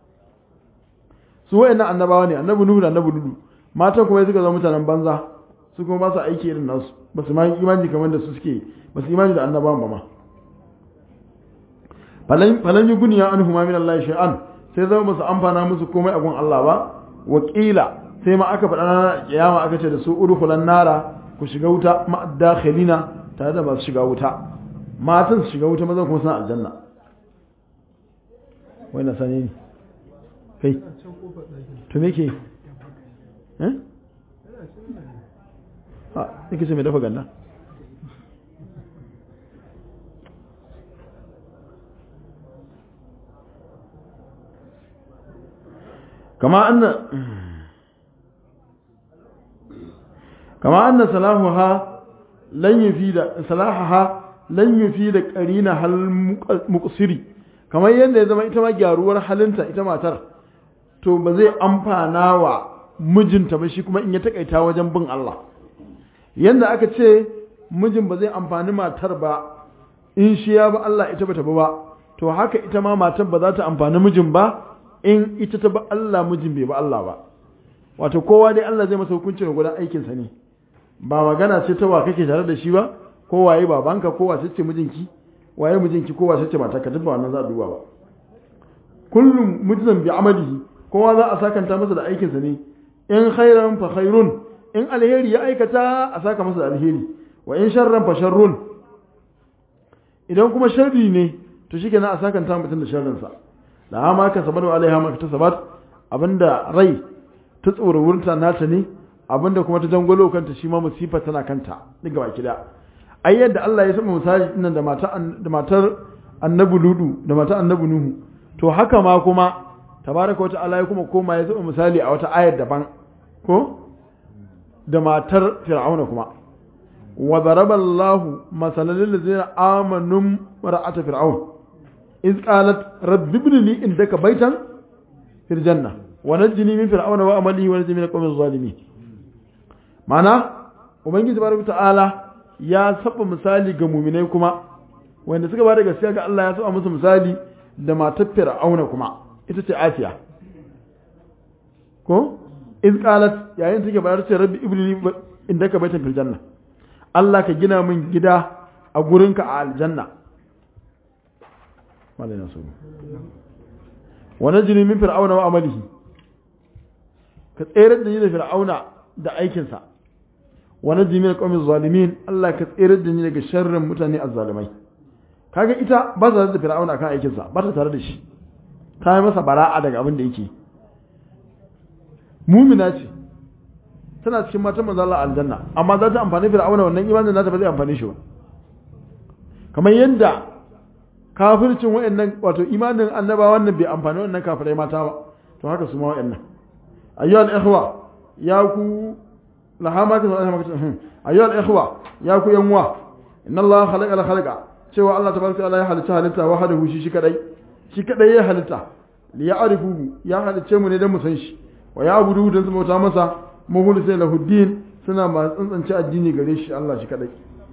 su wayannan annabawa ne annabi nuhu da annabi dudu matan kuma suka zama mutanen banza su kuma ba su aiki irin nasu ba su ma imani kamar da su suke ba su imani da annabawan ba ma falan yi guniya an huma min Allah shay'an sai zama musu amfana musu komai a gun Allah ba wakila sai ma aka faɗa na kiyama aka ce da su udkhulan nara ku shiga wuta ma dakhilina tare da masu shiga wuta matan su shiga wuta maza kuma suna aljanna wai na sani ne kai to me ke eh ha yake ce mai dafa ganna كما أن كما أن صلاحها لن يفيد صلاحها لن يفيد قرينها المقصري kamar yadda ya zama ita ma gyaruwar halinta ita matar to ba zai amfana wa mijinta ba shi kuma in ya takaita wajen bin Allah yadda aka ce mijin ba zai amfani matar ba in shi ya ba Allah ita bata ba ba to haka ita ma matar ba za ta amfani mijin ba in ita ta ba Allah mijin bai ba Allah ba wato kowa dai Allah zai masa hukunci ga gudan aikinsa ne ba magana ce ta wa kake tare da shi ba ko waye babanka ko wace ce mijinki waye mijinki ko wace ce mata ka duk ba wannan za a duba ba kullum mujzan bi amalihi kowa za a sakanta masa da aikinsa ne in khairan fa khairun in alheri ya aikata a saka masa da alheri wa in sharran fa sharrun idan kuma sharri ne to shi kenan a sakanta mutum da sharrinsa da ma ka sabar wa alaiha ma ta sabat abinda rai ta tsoro wurinta nata ne abinda kuma ta jangwalo kanta shi ma musifa tana kanta duk gaba kida ai yadda Allah ya saba misali dinnan da matar da matar annabi ludu da matar annabi nuhu to haka ma kuma tabaraka wa ta'ala ya kuma koma ya saba misali a wata ayar daban ko da matar fir'auna kuma wa daraba Allah masalan lil ladzina amanu mar'at fir'aun iz qalat rabbi ibn li indaka baytan fil janna wa najjini min fir'auna wa amalihi wa najjini min qawmi zalimin mana ubangiji tabaraka ta'ala ya saba misali ga mu'minai kuma wanda suka bada gaskiya ga Allah ya saba musu misali da matar fir'auna kuma ita ce Asiya ko iz qalat yayin take bayar ce rabbi ibni indaka baitan fil janna Allah ka gina min gida a gurinka a aljanna malai nasu wa najini min fir'auna wa amalihi ka tsere da ni da fir'auna da aikinsa wa najini min qawmi zalimin Allah ka tsere da ni daga sharrin mutane azzalimai kaga ita ba ta da fir'auna akan aikinsa ba ta tare da shi ta yi masa bara'a daga abin da yake mumina ce tana cikin matan manzo Allah aljanna amma za ta amfani fir'auna wannan imanin nata ba zai amfani shi ba kamar yadda kafircin wayannan wato imanin annaba wannan bai amfani wannan kafirai mata ba to haka su ma wayannan ayyuhal ikhwa ya ku lahama ka sai maka ayyuhal ikhwa ya ku yanwa inna Allah khalaqa al khalaqa cewa Allah tabaraka ta'ala ya halitta halitta wahdahu shi shi kadai shi kadai ya halitta li ya'rifuhu ya halice mu ne dan mu san shi wa ya abudu dan su bauta masa muhul sai lahuddin suna masu tsantsance addini gare shi Allah shi kadai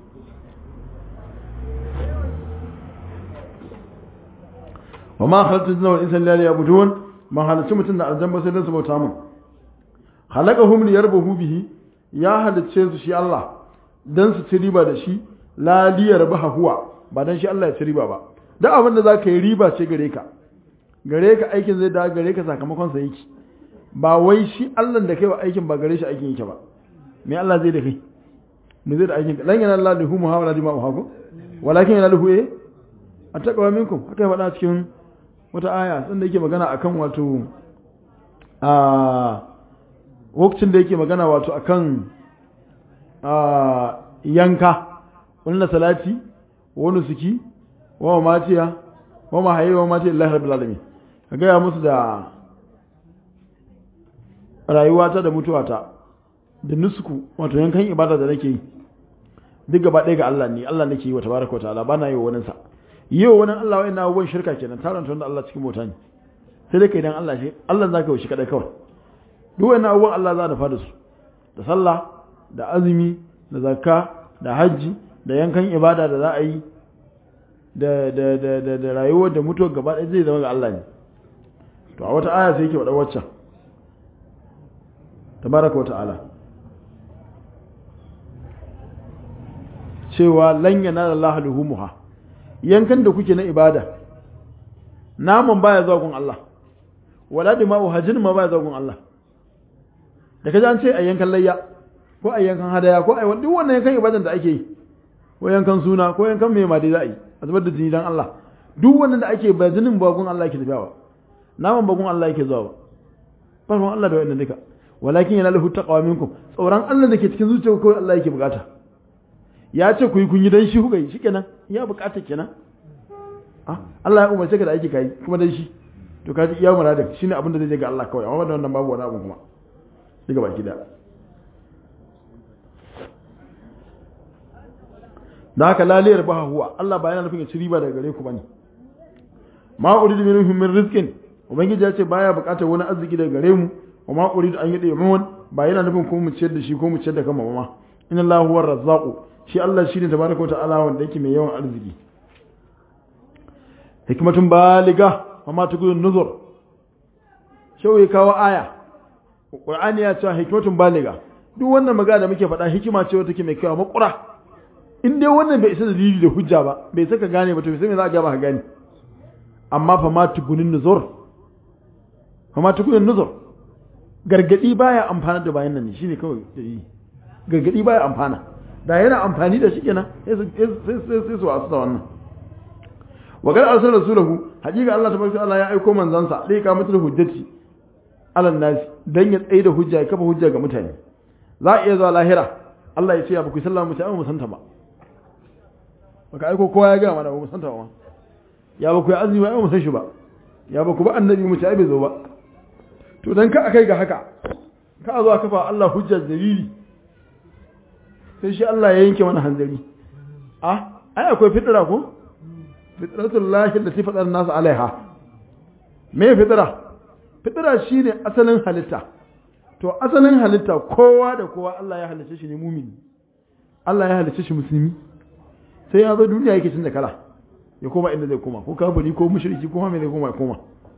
wa ma khalaqtu jinna wal insa illa liya'budun ma halicci mutum da aljanna sai dan su bauta mun khalaqahum liyarbahu bihi ya halicce su shi Allah dan su ci riba da shi la liyarbaha huwa ba dan shi Allah ya ci riba ba duk abin da zaka yi riba ce gare ka gare ka aikin zai da gare ka sakamakon sa yake ba wai shi Allah da kai wa aikin ba gare shi aikin yake ba me Allah zai da kai me zai da aikin lan yana Allah lahu muhawala dima uhaku walakin yana lahu eh attaqwa minkum haka ya faɗa cikin wata aya sun da yake magana akan wato a lokacin da yake magana wato akan a yanka wannan salati wa nusuki wa matiya wa mahayi wa matiya lillahi rabbil alamin ka ga musu da rayuwata da mutuwata da nusku wato yankan ibada da nake yi duk gaba ɗaya ga Allah ne Allah nake yi wa tabaraka wa ta'ala ba na yi wa wani sa yi wa wani Allah wa'in abubuwan shirka kenan taranta wanda Allah cikin bauta ne sai dai kai dan Allah shi Allah zaka yi shi kadai kawai duk wa'in abubuwan Allah za da fada su da sallah da azumi da zakka da hajji da yankan ibada da za a yi da da da da, da rayuwar da mutuwar gaba ɗaya zai zama ga Allah ne to a wata aya sai yake faɗa waccan tabaraka wa ta'ala cewa lan yanala Allah luhumuha yankan da kuke na ibada naman baya zuwa gun Allah wala dima'u hajin ma baya zuwa gun Allah da kaje an ce a yankan layya ko a yankan hadaya ko a duk wannan yankan ibadan da ake yi ko yankan suna ko yankan mai ma dai za a yi a zubar da jini dan Allah duk wannan da ake ba jinin ba gun Allah yake tafiya ba naman ba gun Allah yake zuwa ba farkon Allah da wannan duka walakin yana lahu taqwa minkum tsoron Allah da ke cikin zuciyarku kawai Allah yake bukata ya ce ku yi kun yi dan shi kuka yi shikenan ya bukata kenan ah Allah ya umarce ka da aiki kai kuma dan shi to ka ji iya muradin shine abin da zai je ga Allah kawai amma da wannan babu wani abu kuma daga baki da da haka laliyar ba huwa Allah ba yana nufin ya ci riba daga gare ku bane ma uridu minhum min rizqin ubangiji ya ce baya bukatar wani arziki daga gare mu wa ma uridu an yadi mun ba yana nufin ko mu ciyar da shi ko mu ciyar da kanmu ma inna Allahu huwar razzaqu shi Allah shine tabaraka wa ta'ala wanda yake mai yawan arziki hikmatun baliga wa ma tukun nuzur shau ya kawo aya Qur'ani ya ce hikmatun baliga duk wannan magana da muke faɗa hikima ce wata take mai kyau makura in dai wannan bai isa dalili da hujja ba bai saka gane ba to sai me za a ga ba ka gane amma fa ma tugunin nuzur fa ma tugunin nuzur gargadi baya amfana da bayan nan ne shine kawai dalili gargadi baya amfana da yana amfani da shi kenan sai sai sai su wasu da wannan wa gar arsal rasulahu hakika Allah tabaraka Allah ya aiko manzansa dai ka mutul hujjati alan nas dan ya tsaye da hujja ya kafa hujja ga mutane za a iya zuwa lahira Allah ya ce ya ba ku sallama mu ta mu santa ba baka aiko kowa ya ga mana ba mu santa ba ya ba ku yi azumi ba mu san shi ba ya ba ku ba annabi mu ta bai zo ba to dan ka akai ga haka ka zo kafa Allah hujja dalili sai shi Allah ya yanke mana hanzari a ai akwai fitra ko fitratul lahi da tifadar nasu alaiha me fitra fitra shine asalin halitta to asalin halitta kowa da kowa Allah ya halice shi ne mumini Allah ya halice shi musulmi sai ya zo duniya yake canza kala ya koma inda zai koma ko kafiri ko mushriki ko mai zai koma ya koma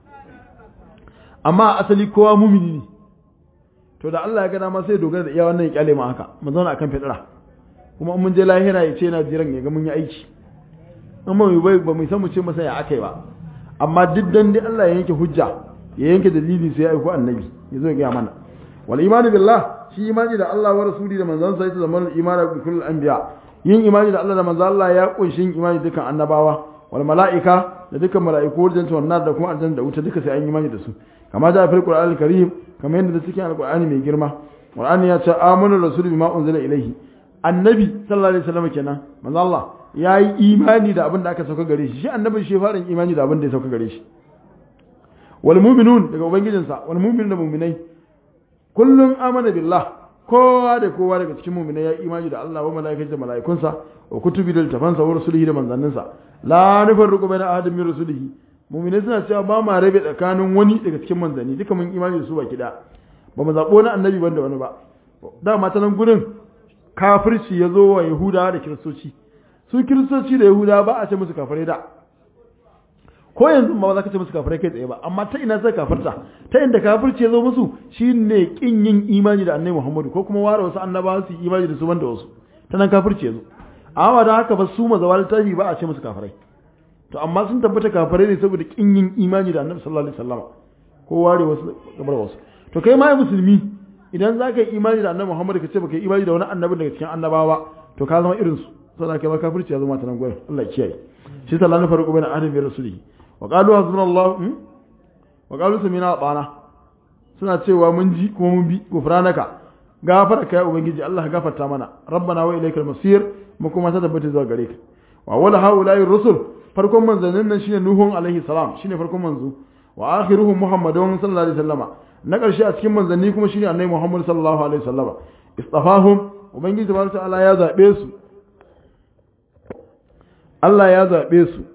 amma asali kowa mumini ne to da Allah ya ga dama sai dogara da iya wannan ya kyale mu haka mu zauna akan fitra kuma in mun je lahira ya ce yana jiran ya ga mun yi aiki in ba mu bai ba mu san mu ce masa ya akai ba amma duk dan dai Allah ya yanke hujja ya yanke dalili sai ya aiko annabi ya zo ya ga mana wal imani billah shi imani da Allah wa rasuli da manzon sa ita zaman imani bi kullul anbiya yin imani da Allah da manzon Allah ya kunshi yin imani dukan annabawa wal malaika da dukan mala'iku wajen wannan da kuma aljanna da wuta duka sai an yi imani da su kama da fil qur'an al-karim kamar yadda cikin alqur'ani mai girma qur'ani ya ce amanu rasulu bima unzila ilayhi annabi sallallahu alaihi wasallam kenan manzo Allah yayi imani da abin da aka sauka gare shi shi annabin shi farin imani da abin da ya sauka gare shi wal mu'minun daga ubangijinsa wal mu'minun da mu'minai kullun amana billah kowa da kowa daga cikin mu'minai ya imani da Allah wa malaikatu da malaikunsa wa kutubi da tafansa wa rusulihi da manzanninsa la nufarriqu baina ahadin min rusulihi mu'minai suna cewa ba ma rabe tsakanin wani daga cikin manzanni duka mun imani da su baki da ba mu zabo na annabi banda wani ba dama ta nan gurin kafirci ya zo wa yahudawa da kiristoci su kiristoci da yahudawa ba a ce musu kafirai da ko yanzu ba za ka ce musu kafirai kai tsaye ba amma ta ina sai kafirta ta inda kafirci ya zo musu shine kin yin imani da annabi Muhammadu ko kuma ware wasu annabawa su yi imani da su banda wasu ta nan kafirci ya zo amma da haka ba su mazawal tashi ba a ce musu kafirai to amma sun tabbata kafirai ne saboda kin yin imani da annabi sallallahu alaihi wasallam ko ware wasu gabar wasu to kai ma musulmi idan za ka yi imani da annabi Muhammad ka ce baka yi imani da wani annabin daga cikin annabawa to ka zama irin su saboda kai ma kafirci ya zama ta nan gurin Allah ya kiyaye shi sallallahu alaihi farqu baina adam wa rasulihi wa qalu hasbunallahu wa qalu samina bana suna cewa mun ji kuma mun bi gufranaka gafara kai ubangiji Allah gafarta mana rabbana wa ilaikal masir mu kuma ta tabbata zuwa gare ka wa wala haula'i rusul farkon manzannin nan shine nuhun alaihi salam shine farkon manzo wa akhiruhum muhammadun sallallahu alaihi wasallama na ƙarshe a cikin manzanni kuma shine annabi Muhammad sallallahu alaihi wasallama istafahum ubangiji tabaraka ta'ala ya zabe su Allah ya zabe su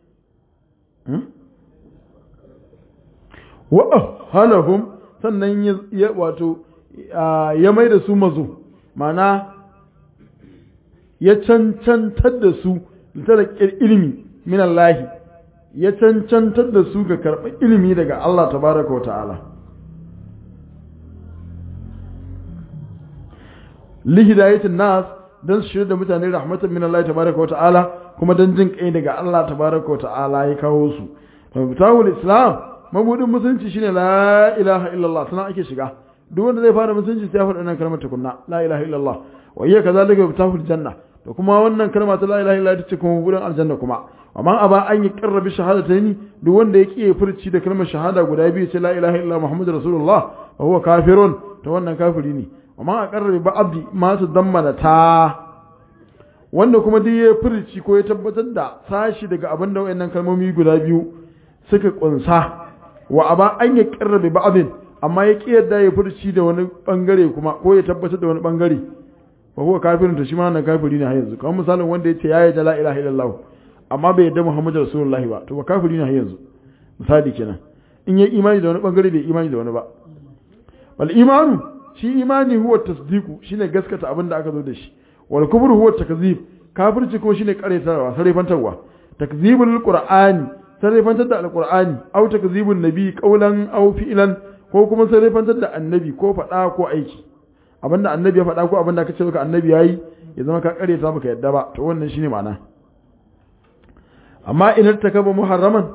wa halahum sannan ya wato ya mai da su mazo mana ya cancantar da su litalakir ilimi min Allah ya cancantar da su ga karɓar ilimi daga Allah tabaraka wa ta'ala lihidayatin nas dan su shirya da mutane rahmatan min Allah tabaraka wa ta'ala kuma dan jin kai daga Allah tabaraka wa ta'ala ya kawo su mabtawul islam mabudin musulunci shine la ilaha illallah sanan ake shiga duk wanda zai fara musulunci sai ya faɗa wannan kalmar tukunna la ilaha illallah wa hiya kadhalika mabtawul janna to kuma wannan kalma ta la ilaha illallah ita ce kuma mabudin aljanna kuma amma aba an yi karrabi shahadataini duk wanda ya kiyaye furci da kalmar shahada guda biyu ce la ilaha illallah muhammadur rasulullah wa huwa kafirun to wannan kafiri ne amma a karrabe ba abdi masu dammana ta wanda kuma duk ya furci ko ya tabbatar da sashi daga abin da wayannan kalmomi guda biyu suka kunsa wa aba an ya karrabe ba abin amma ya ki yadda ya furci da wani bangare kuma ko ya tabbatar da wani bangare fa huwa kafirin to shi ma nan kafiri ne har yanzu kamar misalin wanda ya ce ya yarda la ilaha illallah amma bai yarda muhammadu rasulullahi ba to ba kafiri ne har yanzu misali kenan in ya imani da wani bangare bai imani da wani ba wal imanu shi imani huwa tasdiqu shine gaskata abin da aka zo da shi wal kufru huwa takzib kafirci kuma shine karetarwa sarrafantarwa takzibul qur'ani sarrafantar da alqur'ani aw takzibun nabi qawlan aw fi'lan ko kuma sarrafantar da annabi ko fada ko aiki abinda annabi ya fada ko abinda aka ce maka annabi yayi ya zama ka kare ta baka yadda ba to wannan shine ma'ana amma idan ta kaba muharraman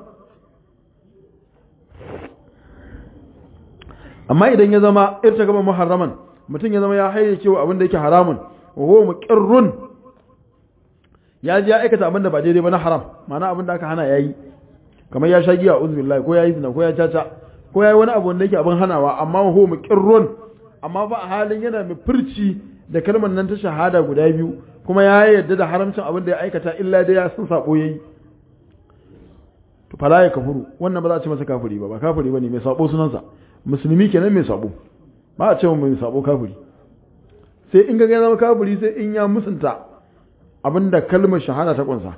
amma idan ya zama irta kaba muharraman mutum ya zama ya hayyace wa abin da yake haramun wa huwa muqirrun ya ji ya aikata abin da ba daidai ba na haram ma'ana abin da aka hana yayi kamar ya sha giya uzbillahi ko yayi zina ko ya caca ko yayi wani abu wanda yake abin hanawa amma wa huwa muqirrun amma ba a halin yana mai furci da kalmar nan ta shahada guda biyu kuma ya yarda da haramcin abin da ya aikata illa dai ya san sabo yayi to fala ya kafuru wannan ba za a ce masa kafiri ba ba kafiri bane mai sabo sunansa musulmi kenan mai sabo ba a ce mai sabo kafiri sai in ga ya zama kafiri sai in ya musunta abinda kalmar shahada ta kunsa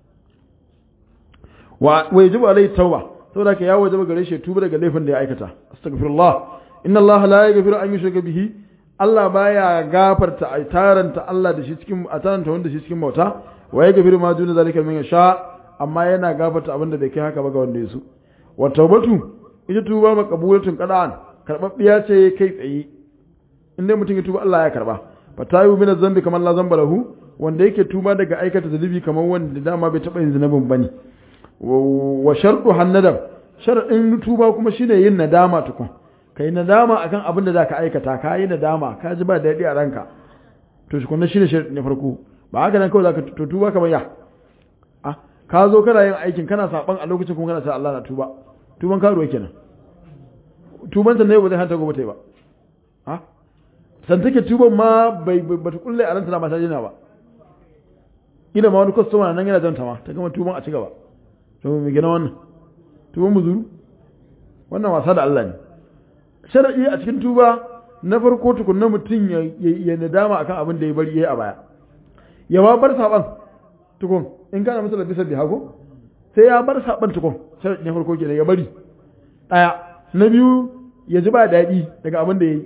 wa wajibu alai tauba saboda ka ya wajaba gare shi tuba daga laifin da ya aikata astaghfirullah inna allaha la yaghfiru an yushraka bihi Allah baya gafarta a taranta Allah da shi cikin a taranta wanda shi cikin bauta wa ya gafiru ma duna zalika min sha amma yana gafarta abinda bai kai haka ba ga wanda ya so wa tawbatu ita tuba maqbulatun qada'an karbabbiya ce kai tsaye in dai mutum ya tuba Allah ya karba fa tayu min zambi kamar la zamba lahu wanda yake tuba daga aikata zunubi kamar wanda dama bai taba yin zunubin bane wa shartu hannadam sharadin tuba kuma shine yin nadama tukun ka yi nadama akan abin da za ka aikata ka yi nadama ka ji ba daɗi a ranka to shi kunna shi ne na farko ba haka nan kawai za ka to tuba kamar ya a ka zo kana yin aikin kana saban a lokacin kuma kana sa Allah na tuba tuban karuwa kenan tuban ta ne ba zai hanta gobe ta yi ba a san take tuban ma bai ba ta kulle a ranta na mata jina ba ina ma wani kwastoma nan yana janta ma ta gama tuban a ci gaba to mai gina wannan tuban muzuru wannan wasa da Allah ne shara'i a cikin tuba na farko tukunna mutum ya nadama akan abin da ya bari yayi a baya ya ba bar saban tukun in kana masa bisa bi hago sai ya bar saban tukun shara'i na farko kenan ya bari daya na biyu ya ji ba daɗi daga abin da yayi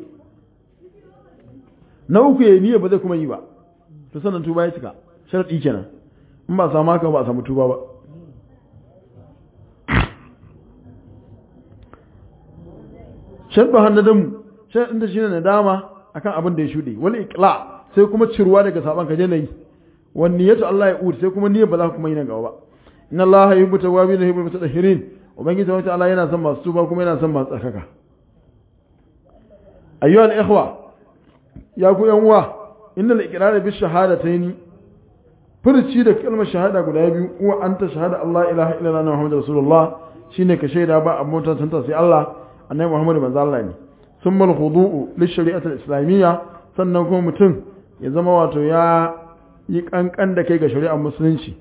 na uku ya niyya ba zai kuma yi ba to sannan tuba ya cika sharaɗi kenan in ba samu haka ba a samu tuba ba sharɗu hannadamu sharɗin da shi ne nadama akan abin da ya shuɗe wani ikla sai kuma cirwa daga saban ka je na yi wani niyyatu Allah ya uri sai kuma niyyar ba za kuma yi nan gaba ba inna Allah ya yubuta wa bi yuhibbul mutatahhirin ubangiji wa ta'ala yana son masu tuba kuma yana son masu tsakaka ayyuhal ikhwa ya ku yan uwa innal iqrar bi shahadataini furci da kalmar shahada guda biyu uwa anta shahada Allah ilaha illallah muhammadur rasulullah shine ka shaida ba abun tantance sai Allah annabi Muhammadu manzo Allah ne summal khudu'u lishari'ati islamiyya sannan kuma mutum ya zama wato ya yi kankan da kai ga shari'ar musulunci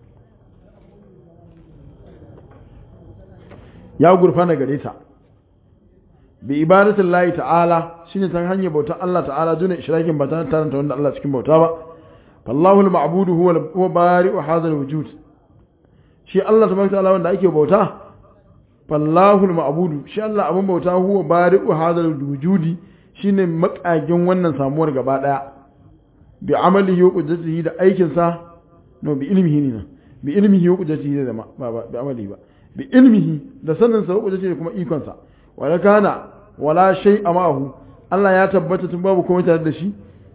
ya gurfana gare ta bi ibadatin layi ta'ala shine ta hanyar bautar Allah ta'ala duna ishrakin ba ta taranta wanda Allah cikin bauta ba fallahu al-ma'budu huwa huwa bari'u hadha al-wujud shi Allah tabaraka ta'ala wanda ake bauta fallahu al-ma'budu shi Allah abun bauta huwa bari'u hadha al-wujudi shine makagin wannan samuwar gaba daya bi amalihi wa qudratihi da aikin sa no bi ilmihi ne bi ilmihi wa qudratihi da ba ba bi amalihi ba bi ilmihi da sanin sa wa qudratihi da kuma ikon sa wala kana wala shay amahu Allah ya tabbata tun babu komai tare da shi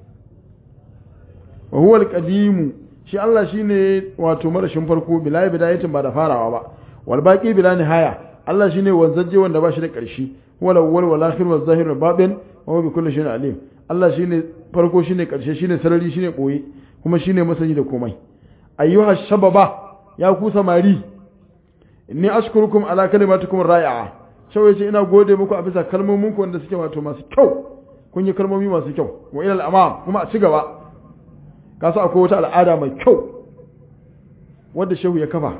wa huwa al-qadim shi Allah shine wato marashin farko bila bidayatin ba da farawa ba wal baqi bila nihaya Allah shine wanzaje wanda ba shi da ƙarshe wala wal wal akhir wal zahir wal batin wa bi kulli shay'in alim Allah shine farko shine ƙarshe shine sarari shine boye kuma shine masani da komai ayyuha shababa ya ku samari inni ashkurukum ala kalimatikum ra'i'a shawai ce ina gode muku a bisa kalmomin ku wanda suke wato masu kyau kun yi kalmomi masu kyau wa ila al-amam kuma a ci gaba kasu akwai wata al'ada mai kyau wadda shehu ya kafa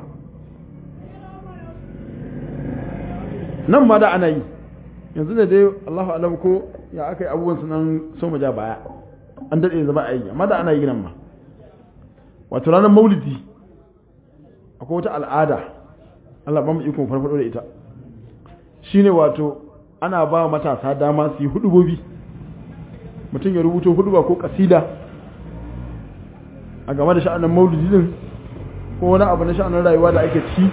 nan ma da ana yi yanzu da dai Allahu alam ko ya aka yi abubuwan su nan so mu ja baya an daɗe zama a yi amma da ana yi nan ma wato ranar maulidi akwai wata al'ada Allah ba mu ikon farfado da ita shine wato ana ba matasa dama su yi hudubobi mutum ya rubuto huduba ko kasida a game da sha'anin maulidi din ko wani abu na sha'anin rayuwa da ake ci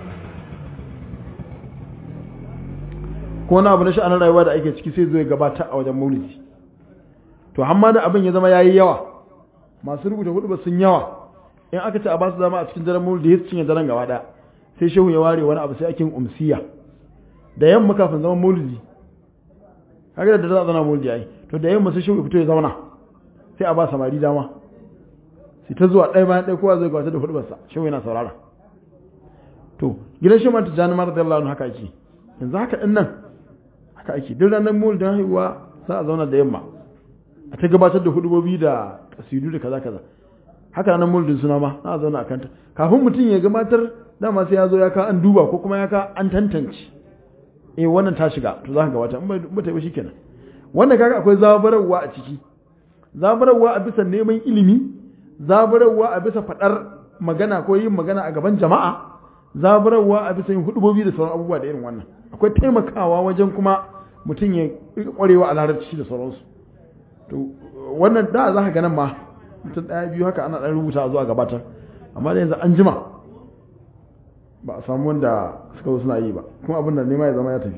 ko wani abu na sha'anin rayuwa da ake ciki sai zo ya gabata a wajen maulidi to hamma da abin ya zama yayi yawa masu rubuta hudu sun yawa in aka ce a ba su zama a cikin daren maulidi ya cinye daren gaba daya sai shehu ya ware wani abu sai ake umsiya da yamma kafin zaman maulidi kaga da za a zana maulidi ai to da yamma sai shehu ya fito ya zauna sai a ba samari dama sai ta zuwa ɗaya bayan ɗaya kowa zai gwata da hudubarsa shehu yana saurara to gidan shi mata jani mara da Allah haka ake yanzu haka ɗin nan haka ake duk ranar maulidin haihuwa za a zauna da yamma a ta gabatar da hudubobi da kasidu da kaza kaza haka nan mulkin suna ma na zauna a kanta kafin mutum ya gabatar dama sai ya zo ya ka an duba ko kuma ya ka an tantance eh wannan ta shiga to za ka gabata in ba ta yi shi kenan wannan kaga akwai zabararwa a ciki zabararwa a bisa neman ilimi zabararwa a bisa faɗar magana ko yin magana a gaban jama'a zabararwa a bisa yin hudubobi da sauran abubuwa da irin wannan akwai taimakawa wajen kuma mutum ya kwarewa a larabci da sauransu to wannan da za ka ganin ma mutum ɗaya biyu haka ana ɗan rubuta zuwa gabatar amma da yanzu an jima ba a samu wanda suka zo suna yi ba kuma abin da nema ya zama ya tafi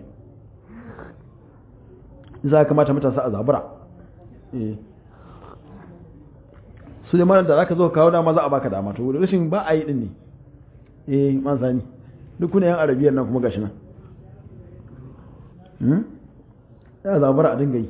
za a kamata matasa a zabura su da da za ka zo kawo dama za a baka dama to rashin ba a yi din ne eh man sani duk kuna yan arabiyar nan kuma gashi nan ya zabura a dinga yi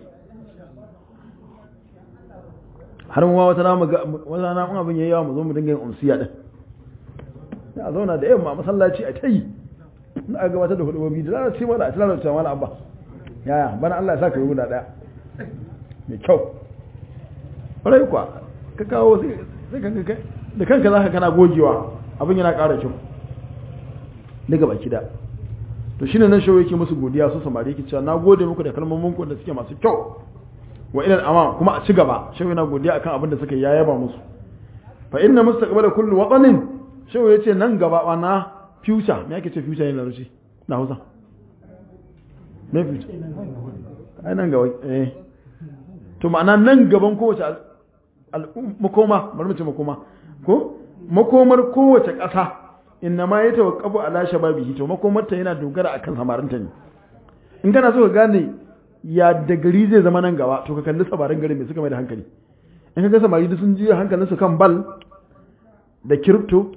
har mu wata na wata na mun abin yayi yawa mu zo mu dinga yin umsiya din ya zauna da yamma masallaci a tayi na a gabatar da hudubobi da zara ce mala a tilar da mala abba yaya bana Allah ya saka yi guda daya mai kyau ƙwarai kuwa ka kawo sai ka da kanka za ka kana gogewa abin yana ƙara kyau daga baki da to shine nan shawo yake musu godiya su samari yake cewa na gode muku da kalmomin ku da suke masu kyau wa ilal amam kuma a ci gaba shawo yana godiya akan abin da suka yayaba musu fa inna mustaqbala kullu watanin shawo yace nan gaba wa na future me yake ce future ne na ruci na Hausa me future ai nan gaba eh to ma'ana nan gaban kowace makoma bari mu ce makoma ko makomar kowace ƙasa inna ma ya tawakkafu ala shababihi to makomarta yana dogara akan samarinta ne in kana so ka gane ya da gari zai zama nan gaba to ka kalli samarin gari mai suka mai da hankali in ka ga samari da sun ji hankalin su kan bal da kiripto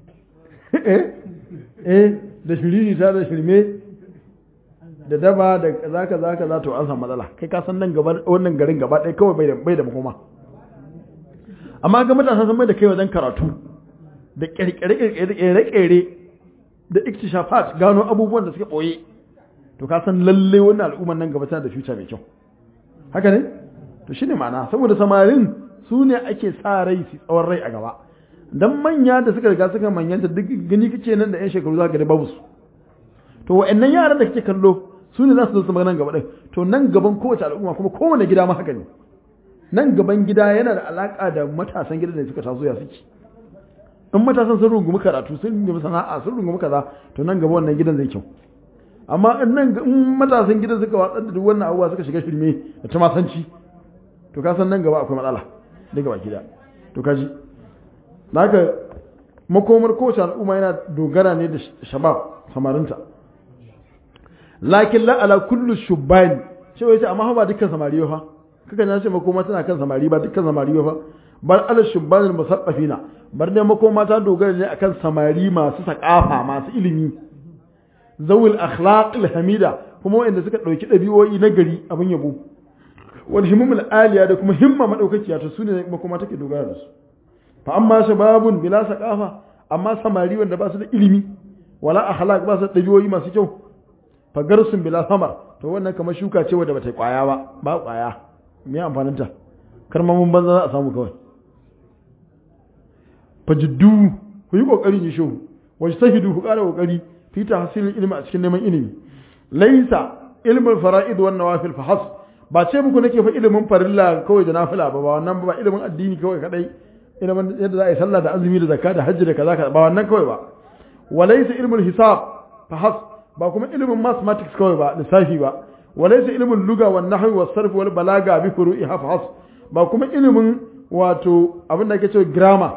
eh da shiriri ta da shirme da daba da kaza kaza kaza to an samu matsala kai ka san nan gaba wannan garin gaba ɗaya kawai bai da bai da makoma amma ga matasa sun mai da kai wajen karatu da ƙirƙire-ƙirƙire da iktishafat gano abubuwan da suke ɓoye to ka san lalle wannan al'ummar nan gaba tana da future mai kyau haka ne to shine ma'ana saboda samarin su ne ake sa rai su tsawon rai a gaba dan manya da suka riga suka manyanta duk gani kace nan da yan shekaru za ka ga babu su to wa'annan yaran da kake kallo su ne za su zo su nan gaba din to nan gaban kowace al'umma kuma kowane gida ma haka ne nan gaban gida yana da alaka da matasan gidan da suka taso ya suke in matasan sun rungumi karatu sun rungumi sana'a sun rungumi kaza to nan gaba wannan gidan zai kyau amma in nan in matasan gidan suka watsar da duk wannan abubuwa suka shiga shirme da tumasanci to ka san nan gaba akwai matsala daga baki da to kaji naka makomar kowace al'umma yana dogara ne da shabab samarinta lakin la ala kullu shubbani shi wai amma ba dukkan samari fa kaka na ce makoma tana kan samari ba dukkan samari fa bar ala shubbanil musaffafina bar dai makoma ta dogara ne akan samari masu sakafa masu ilimi zawil akhlaqil hamida kuma wanda suka dauki dabi'o'i na gari abin yabo wal himamul aliya da kuma himma madaukakiya to sune makoma take dogara da su fa amma shababun bila saqafa amma samari wanda ba su da ilimi wala akhlaq ba su da dabi'o'i masu kyau fa garsun bila samar to wannan kamar shuka ce wadda bata kwaya ba ba kwaya me amfanin ta karmamin banza za a samu kawai fajiddu ku yi kokari ne shehu wajtahidu ku kara kokari fi tahsilil ilmi a cikin neman ilimi laysa ilmul fara'id wan nawafil fa has ba ce muku nake fa ilimin farilla kawai da nafila ba ba wannan ba ilimin addini kawai kadai ilimin yadda za a yi sallah da azumi da zakka da hajji da kaza kaza ba wannan kawai ba walaysa ilmul hisab fa has ba kuma ilimin mathematics kawai ba lissafi ba walaysa ilmul lugha wan nahwi was sarf wal balaga bi furu'iha fa has ba kuma ilimin wato abin da ake cewa grammar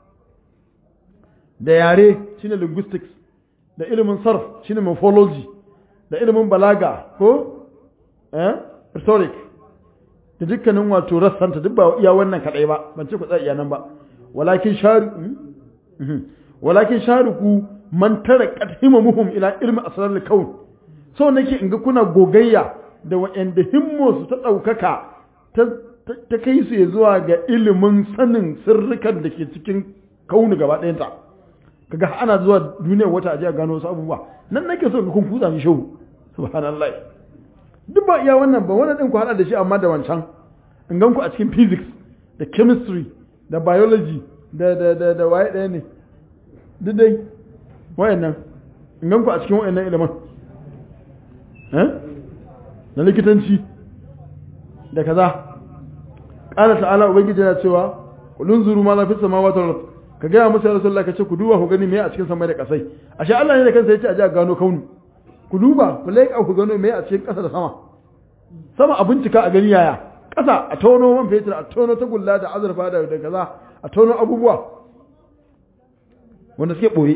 da yare shine linguistics da ilimin sarf shine morphology da ilimin balaga ko eh rhetoric da dukkanin wato rassanta duk ba iya wannan kadai ba ban ce ku tsaya iya nan ba walakin sharu walakin sharuku man tarakat himamuhum ila ilmi asrar al-kawn so nake in ga kuna gogayya da wa'anda himmo su ta daukaka ta ta kai su zuwa ga ilimin sanin sirrikan da ke cikin kauni gaba ɗayanta kaga ana zuwa duniyar wata aje a gano wasu abubuwa nan nake so ga kun kutsa mi shehu subhanallah duk ba iya wannan ba wannan din ku hada da shi amma da wancan in gan ku a cikin physics da chemistry da biology da da da da waye ɗaya ne duk dai wayannan in gan ku a cikin wayannan ilimin eh na likitanci da kaza qala ta'ala ubangiji yana cewa kulun zuru ma la fi samawati wal ard ka ga musu ya rasulullah kace ku duba ku gani me a cikin samai da kasai ashe Allah ne da kansa yace a ji a gano kaunu ku duba ku leƙa ku gano me a cikin ƙasa da sama sama a bincika a gani yaya ƙasa a tono man fetur a tono tagulla da azurfa da da kaza a tono abubuwa wanda suke ɓoye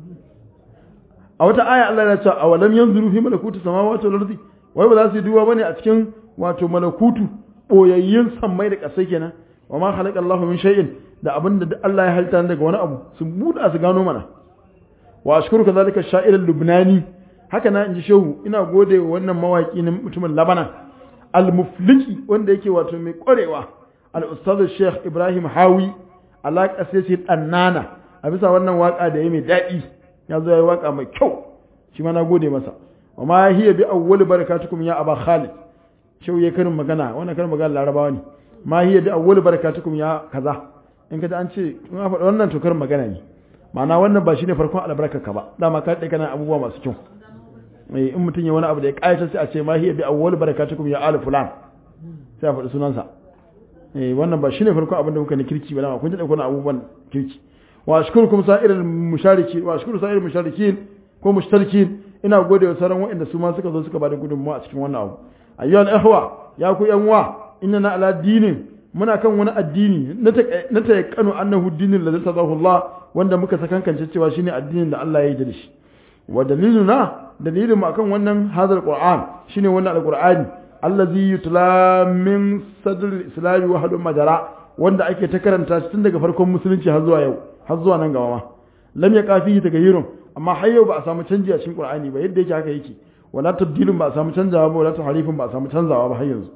a wata aya Allah ya ce a walam yanzuru fi malakutu samawati wal ardi wai ba za su yi duba bane a cikin wato malakutu boyayyin sammai da ƙasai kenan wa ma khalaqa Allahu min shay'in da abinda da Allah ya halitta daga wani abu su buɗa su gano mana wa ashkuru kadhalika sha'ir al-lubnani haka na inji shehu ina gode wa wannan mawaki na mutumin Labanan al-mufliki wanda yake wato mai ƙwarewa al-ustaz Sheikh Ibrahim Hawi alaƙa sai ce ɗannana a bisa wannan waka da ya mai daɗi ya zo ya yi waka mai kyau shi ma na gode masa wa ma hiya bi awwal barakatukum ya aba Khalid shehu ya karin magana wannan karin magana Larabawa ne ma hiya bi awwal barakatukum ya kaza in ka an ce in a faɗa wannan to karin magana ne ma'ana wannan ba shine farkon albarkarka ba dama ka daɗe kana abubuwa masu kyau in mutum ya wani abu da ya ƙayatar sai a ce ma hiya bi awwal barakatukum ya ali fulan sai a faɗi sunansa eh wannan ba shine farkon abin da kuka ni kirki ba dama kun ji da kuna abubuwan kirki wa ashkurukum sa'iril mushariki wa ashkuru sa'iril musharikin ko mushtarikin ina gode wa sauran waɗanda su ma suka zo suka bada gudunmawa a cikin wannan abu ayyuhal ihwa ya ku yan wa inna ala dinin muna kan wani addini na ta yakanu annahu dinin da zata Allah wanda muka sakankance cewa shine addinin da Allah ya yi da shi wa daliluna dalilin mu akan wannan hadal qur'an shine wannan alqur'ani allazi yutla min sadr al-islam wa hadu majara wanda ake ta karanta tun daga farkon musulunci har zuwa yau har zuwa nan gaba ma lam ya kafi tagayyurun amma har yau ba a samu canji a cikin qur'ani ba yadda yake haka yake wala tabdilun ba a samu canzawa ba wala tahrifun ba a samu canzawa ba har yanzu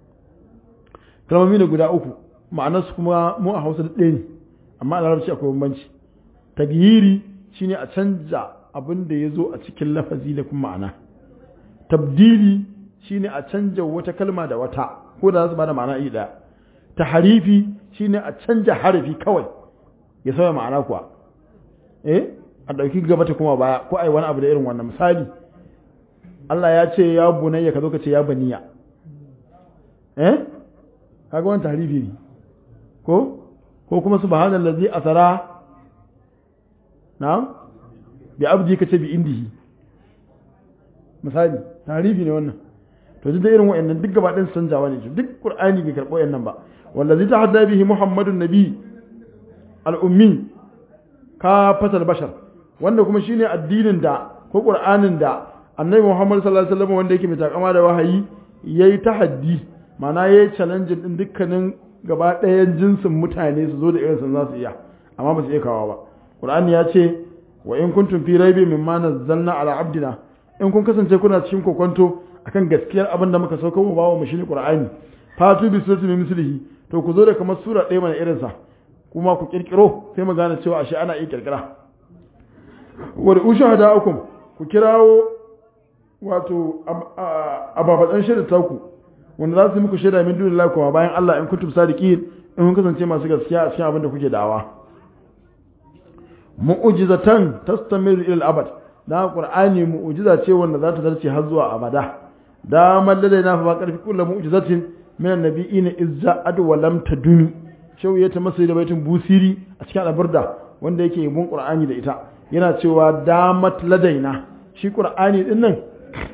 kalmomi ne guda uku ma'anarsu kuma mu a Hausa ɗaya ne amma a Larabci akwai bambanci tagyiri shine a canja abin da ya zo a cikin lafazi da kuma ma'ana tabdili shine a canja wata kalma da wata ko da za su bada ma'ana iri ɗaya tahrifi shine a canja harafi kawai ya sauya ma'ana kuwa eh a ɗauki gaba ta kuma baya ko ai wani abu da irin wannan misali Allah ya ce ya bunayya ka zo ka ce ya baniya eh kaga wannan tahrifi ne ko ko kuma subhanallazi asara na'am bi abdi ka ce bi indihi misali tahrifi ne wannan to duk da irin wa'annan duk gaba ɗin canjawa ne duk qur'ani bai karɓo yannan ba wallazi tahadda bihi muhammadun nabi al-ummi ka fatal bashar wanda kuma shine addinin da ko qur'anin da annabi muhammad sallallahu alaihi wasallam wanda yake mai takama da wahayi yayi tahaddi ma'ana yayi challenge din dukkanin gaba ɗayan jinsin mutane su zo da irin sun za su iya amma ba su iya kawo ba qur'ani ya ce wa in kuntum fi raibi mimma nazzalna ala abdina in kun kasance kuna cikin kokonto akan gaskiyar abin da muka sauka mu bawa mu shine qur'ani fatu bi suratin min mislihi to ku zo da kamar sura ɗaya mana irin sa kuma ku kirkiro sai mu gane cewa ashe ana iya kirkira wa ushahada'ukum ku kirawo wato ababadan shaida ta ku wanda za su muku shaida min dunillahi kuma bayan Allah in kuntum sadiqin in kun kasance masu gaskiya a cikin abin da kuke da'awa mu'jizatan tastamiru ila al-abad da qur'ani mu'jiza ce wanda za ta zarce har zuwa abada da mallada na fa karfi kullu mu'jizatin min annabiyina izza ad wa lam tadumi shau ya ta masa da baitin busiri a cikin albarda wanda yake yabon qur'ani da ita yana cewa damat ladaina shi qur'ani din nan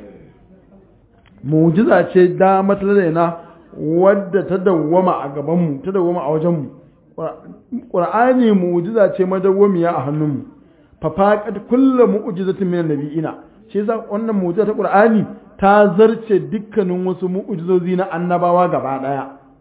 mu'jiza ce damat ladaina wadda ta dawwama a gaban mu ta dawwama a wajen mu qur'ani mu'jiza ce madawwamiya a hannun mu fa faqad kullu mu'jizatin min annabiyina shi yasa wannan mu'jiza ta qur'ani ta zarce dukkanin wasu mu'jizozi na annabawa gaba daya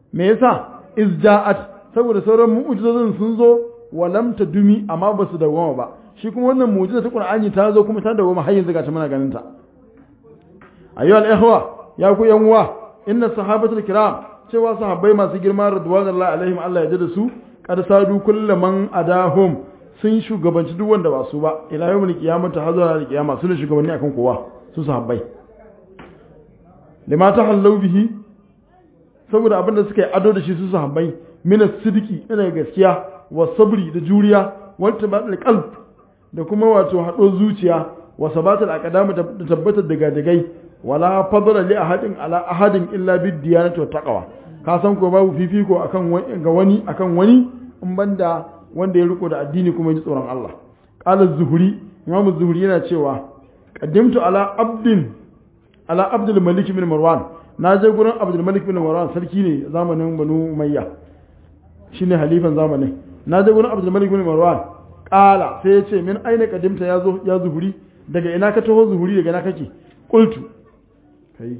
me yasa izja'at saboda sauran mu'jizozin sun zo wa lam tadumi amma ba su dawoma ba shi kuma wannan mu'jiza ta Qur'ani ta zo kuma ta dawoma har yanzu ga ta muna ganin ta ayyuhal ikhwa ya ku yan uwa inna sahabatul kiram cewa sahabbai masu girma radwanullahi alaihim Allah ya ji da su kad sadu kullu man adahum sun shugabanci duk wanda ba su ba ila yawmul qiyamah ta hazara da kiyama sun shugabanni akan kowa su sahabbai lima ta hallau bihi saboda abin da suka yi ado da shi su sahabbai min sidiki ina gaskiya wa sabri da juriya wa tabatul qalb da kuma wato hado zuciya wa sabatul aqdam da tabbatar da gadagai wala fadla li ahadin ala ahadin illa bid diyanati wa taqwa ka san ko babu fifiko akan ga wani akan wani in banda wanda ya riko da addini kuma ji tsoron Allah qala az-zuhri imam az-zuhri yana cewa qaddimtu ala abdin ala abdul malik bin marwan na je gurin abdul malik bin marwan sarki ne zamanin banu umayya shine halifan zamanin na je gurin abdul malik bin marwan qala sai ya ce min aina qaddimta ya zo ya zuhuri daga ina ka taho zuhuri daga ina kake qultu kai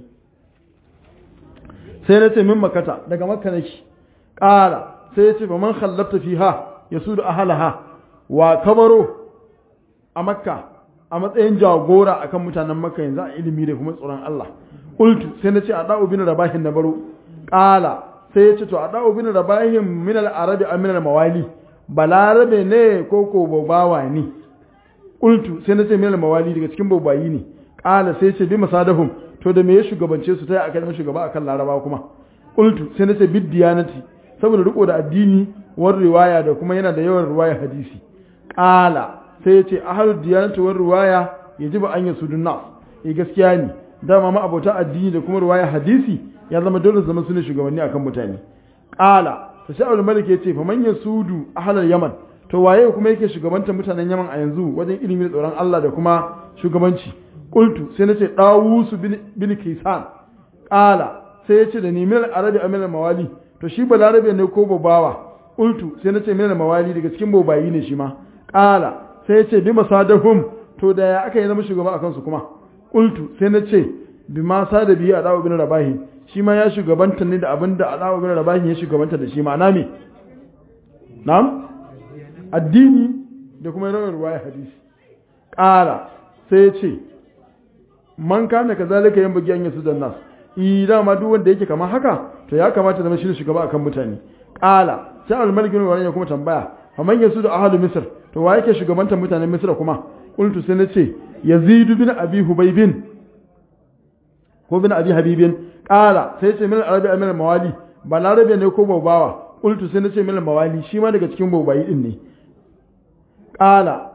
sai na ce min makata daga makka nake qala sai ya ce fa man khallafta fiha yasudu ahlaha wa kabaro a makka a matsayin jagora akan mutanen makka yanzu a ilimi da kuma tsoron Allah qultu sai na ce a da'u bin rabahin na baro qala sai ya ce to a da'u bin rabahin min al-arabi am min al-mawali balarabe ne ko ko babawa ne qultu sai na ce min al-mawali daga cikin babayi ne qala sai ya ce bi masadahum to da me ya shugabance su ta akan shugaba akan laraba kuma qultu sai na ce bid diyanati saboda riko da addini war riwaya da kuma yana da yawan riwaya hadisi qala sai ya ce ahalu diyanatu war riwaya yajibu an yasudun nas eh gaskiya ne dama ma abota addini da kuma riwaya hadisi ya zama dole zama sune shugabanni akan mutane qala to sai Abdul Malik yace fa man yasudu ahlal yaman to waye kuma yake shugabantar mutanen Yaman a yanzu wajen ilimi da tsoron Allah da kuma shugabanci qultu sai nace Dawus bin bin Kisan qala sai yace da ni mil arabi amil mawali to shi balarabe ne ko babawa qultu sai nace mil mawali daga cikin bobayi ne shi ma qala sai yace bi masadahum to da ya aka yi zama shugaba akan su kuma qultu sai nace bi ma sada biyu a dawo bin rabahi shi ma ya shugabanta ne da abinda a dawo bin rabahi ya shugabanta da shi ma'ana me na'am addini da kuma rawar ruwaya hadisi ƙara sai ya ce man kana kazalika yan bugi an yasu dan nas idan ma duk wanda yake kamar haka to ya kamata zama shi shugaba akan mutane ƙala sai al-malik bin ya kuma tambaya fa man yasu da ahlu misr to wa yake shugabantar mutanen misra kuma qultu sai nace yazid bin abi hubaybin ko bin abi habibin ƙala sai ce min arabi amina mawali ba larabe ne ko babawa qultu sai nace min mawali shi ma daga cikin babayi din ne ƙala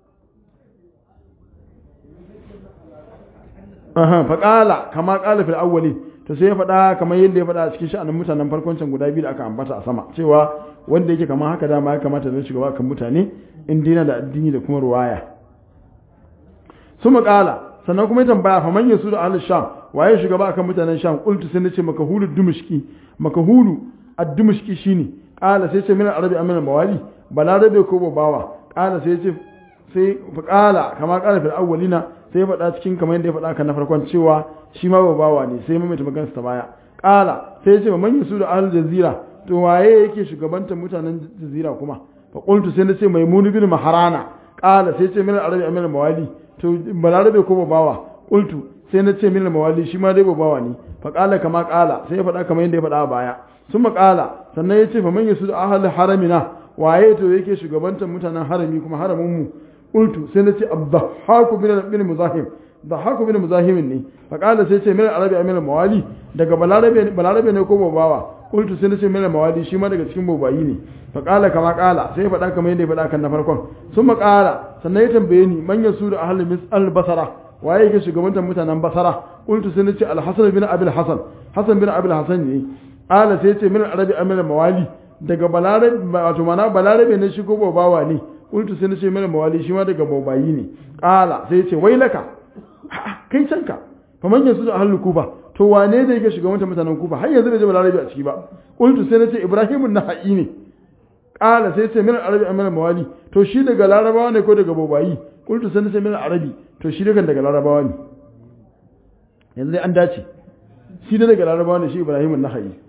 aha fa ƙala kama ƙala fil awwalin to sai ya faɗa kamar yadda ya faɗa a cikin sha'anin mutanen farkon can guda biyu da aka ambata a sama cewa wanda yake kamar haka dama ya kamata zai shugaba kan mutane in dina da addini da kuma ruwaya su ƙala sannan kuma ya tambaya fa man yasu da ahlus sham waye shugaba akan mutanen sham qultu sai nace makahulu dumashki makahulu ad-dumashki shine qala sai ce min arabi amina mawali balarabe ko babawa qala sai ce sai fa qala kama qala fil awwalina sai faɗa cikin kamar yadda ya faɗa kan na farkon cewa shi ma babawa ne sai mamaita magansa ta baya qala sai ce man yasu da ahlul jazira to waye yake shugabantar mutanen jazira kuma fa qultu sai nace maimun bin maharana qala sai ce min arabi amina mawali to balarabe ko babawa qultu sai na ce min mawali shi ma dai babawa ne fa qala kama qala sai ya faɗa kamar yadda ya faɗa a baya sun qala sannan ya ce fa man yasu ahli haramina waye to yake shugabantar mutanen harami kuma haramin mu qultu sai na ce abdahaku bin bin muzahim dahaku bin muzahim ne fa qala sai ce min arabi amin mawali daga balarabe balarabe ne ko babawa qultu sai na ce min mawali shi ma daga cikin babayi ne fa qala kama qala sai ya faɗa kamar yadda ya faɗa kan na farkon sun qala sannan ya tambaye ni man yasu ahli misal basara waye yake shugabantar mutanen basara qultu sai nace al-hasan bin abil hasan hasan bin abil hasan ne ala sai yace min arabi amil mawali daga balarabe wato mana balarabe ne shigo babawa ne qultu sai nace min mawali shi ma daga babayi ne ala sai yace wailaka kai canka fa man yasu da ahlul kufa to wane da yake shugabantar mutanen kufa har yanzu bai je balarabe a ciki ba qultu sai nace ibrahimun nahai ne ala sai yace min arabi amil mawali to shi daga larabawa ne ko daga babayi qultu sai nace min arabi to shi daga daga larabawa ne yanzu dai an dace shi da daga larabawa ne shi ibrahim na hayi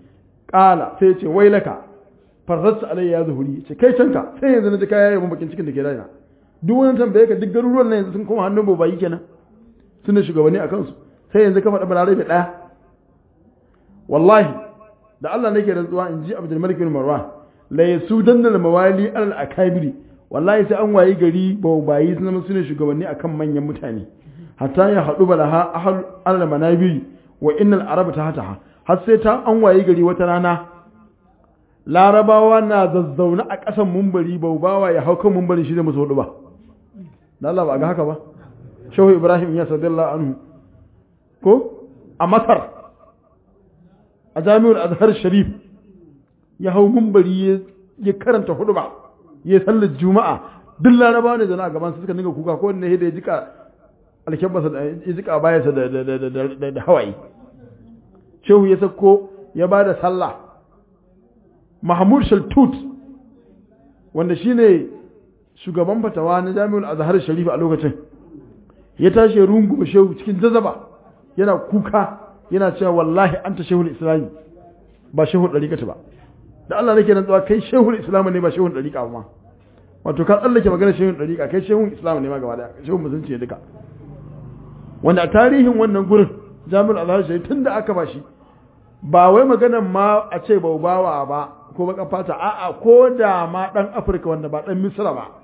qala sai ya ce wailaka farrattu alayya ya zuhuri ce kai canka sai yanzu na ji kaya yayin bakin cikin da ke raina duk wani tambaye ka duk garuruwan nan yanzu sun koma hannun bobayi kenan suna shugabanni a kansu sai yanzu ka faɗa balare da ɗaya wallahi da Allah nake rantsuwa in ji Abdul Malik bin Marwan la yasudanna al mawali al akabiri wallahi sai an wayi gari bobayi sun zama suna shugabanni akan manyan mutane hatta ya haɗu balaha ahal al manabiri wa innal arab tahtaha har sai ta an wayi gari wata rana larabawa na zazzauna a ƙasan mumbari baubawa ya hau kan mumbari shi da musu hudu ba da Allah ba ga haka ba shehu ibrahim ya sadallahu anhu ko a masar a jami'ar azhar sharif ya hau mumbari ya karanta hudu ba ya sallar juma'a duk larabawa ne zana a gaban su suka dinga kuka ko ne da ya jika alkyabbasa ya jika bayansa da hawaye shehu ya sako ya ba da sallah mahmud shaltut wanda shine shugaban fatawa na jami'ul azhar sharif a lokacin ya tashi rungu shehu cikin jazaba yana kuka yana cewa wallahi anta shehul islami ba shehul dariqata ba da Allah nake rantsuwa kai shehul islam ne ba shehul dariqa ba wato ka tsallake magana shehul dariqa kai shehul islam ne ma gaba daya shehul musulunci ne duka wanda a tarihin wannan gurin jami'ul azhar sharif tunda aka ba shi ba wai maganan ma a ce baubawa ba ko baka fata a'a ko da ma dan afirka wanda ba dan misra ba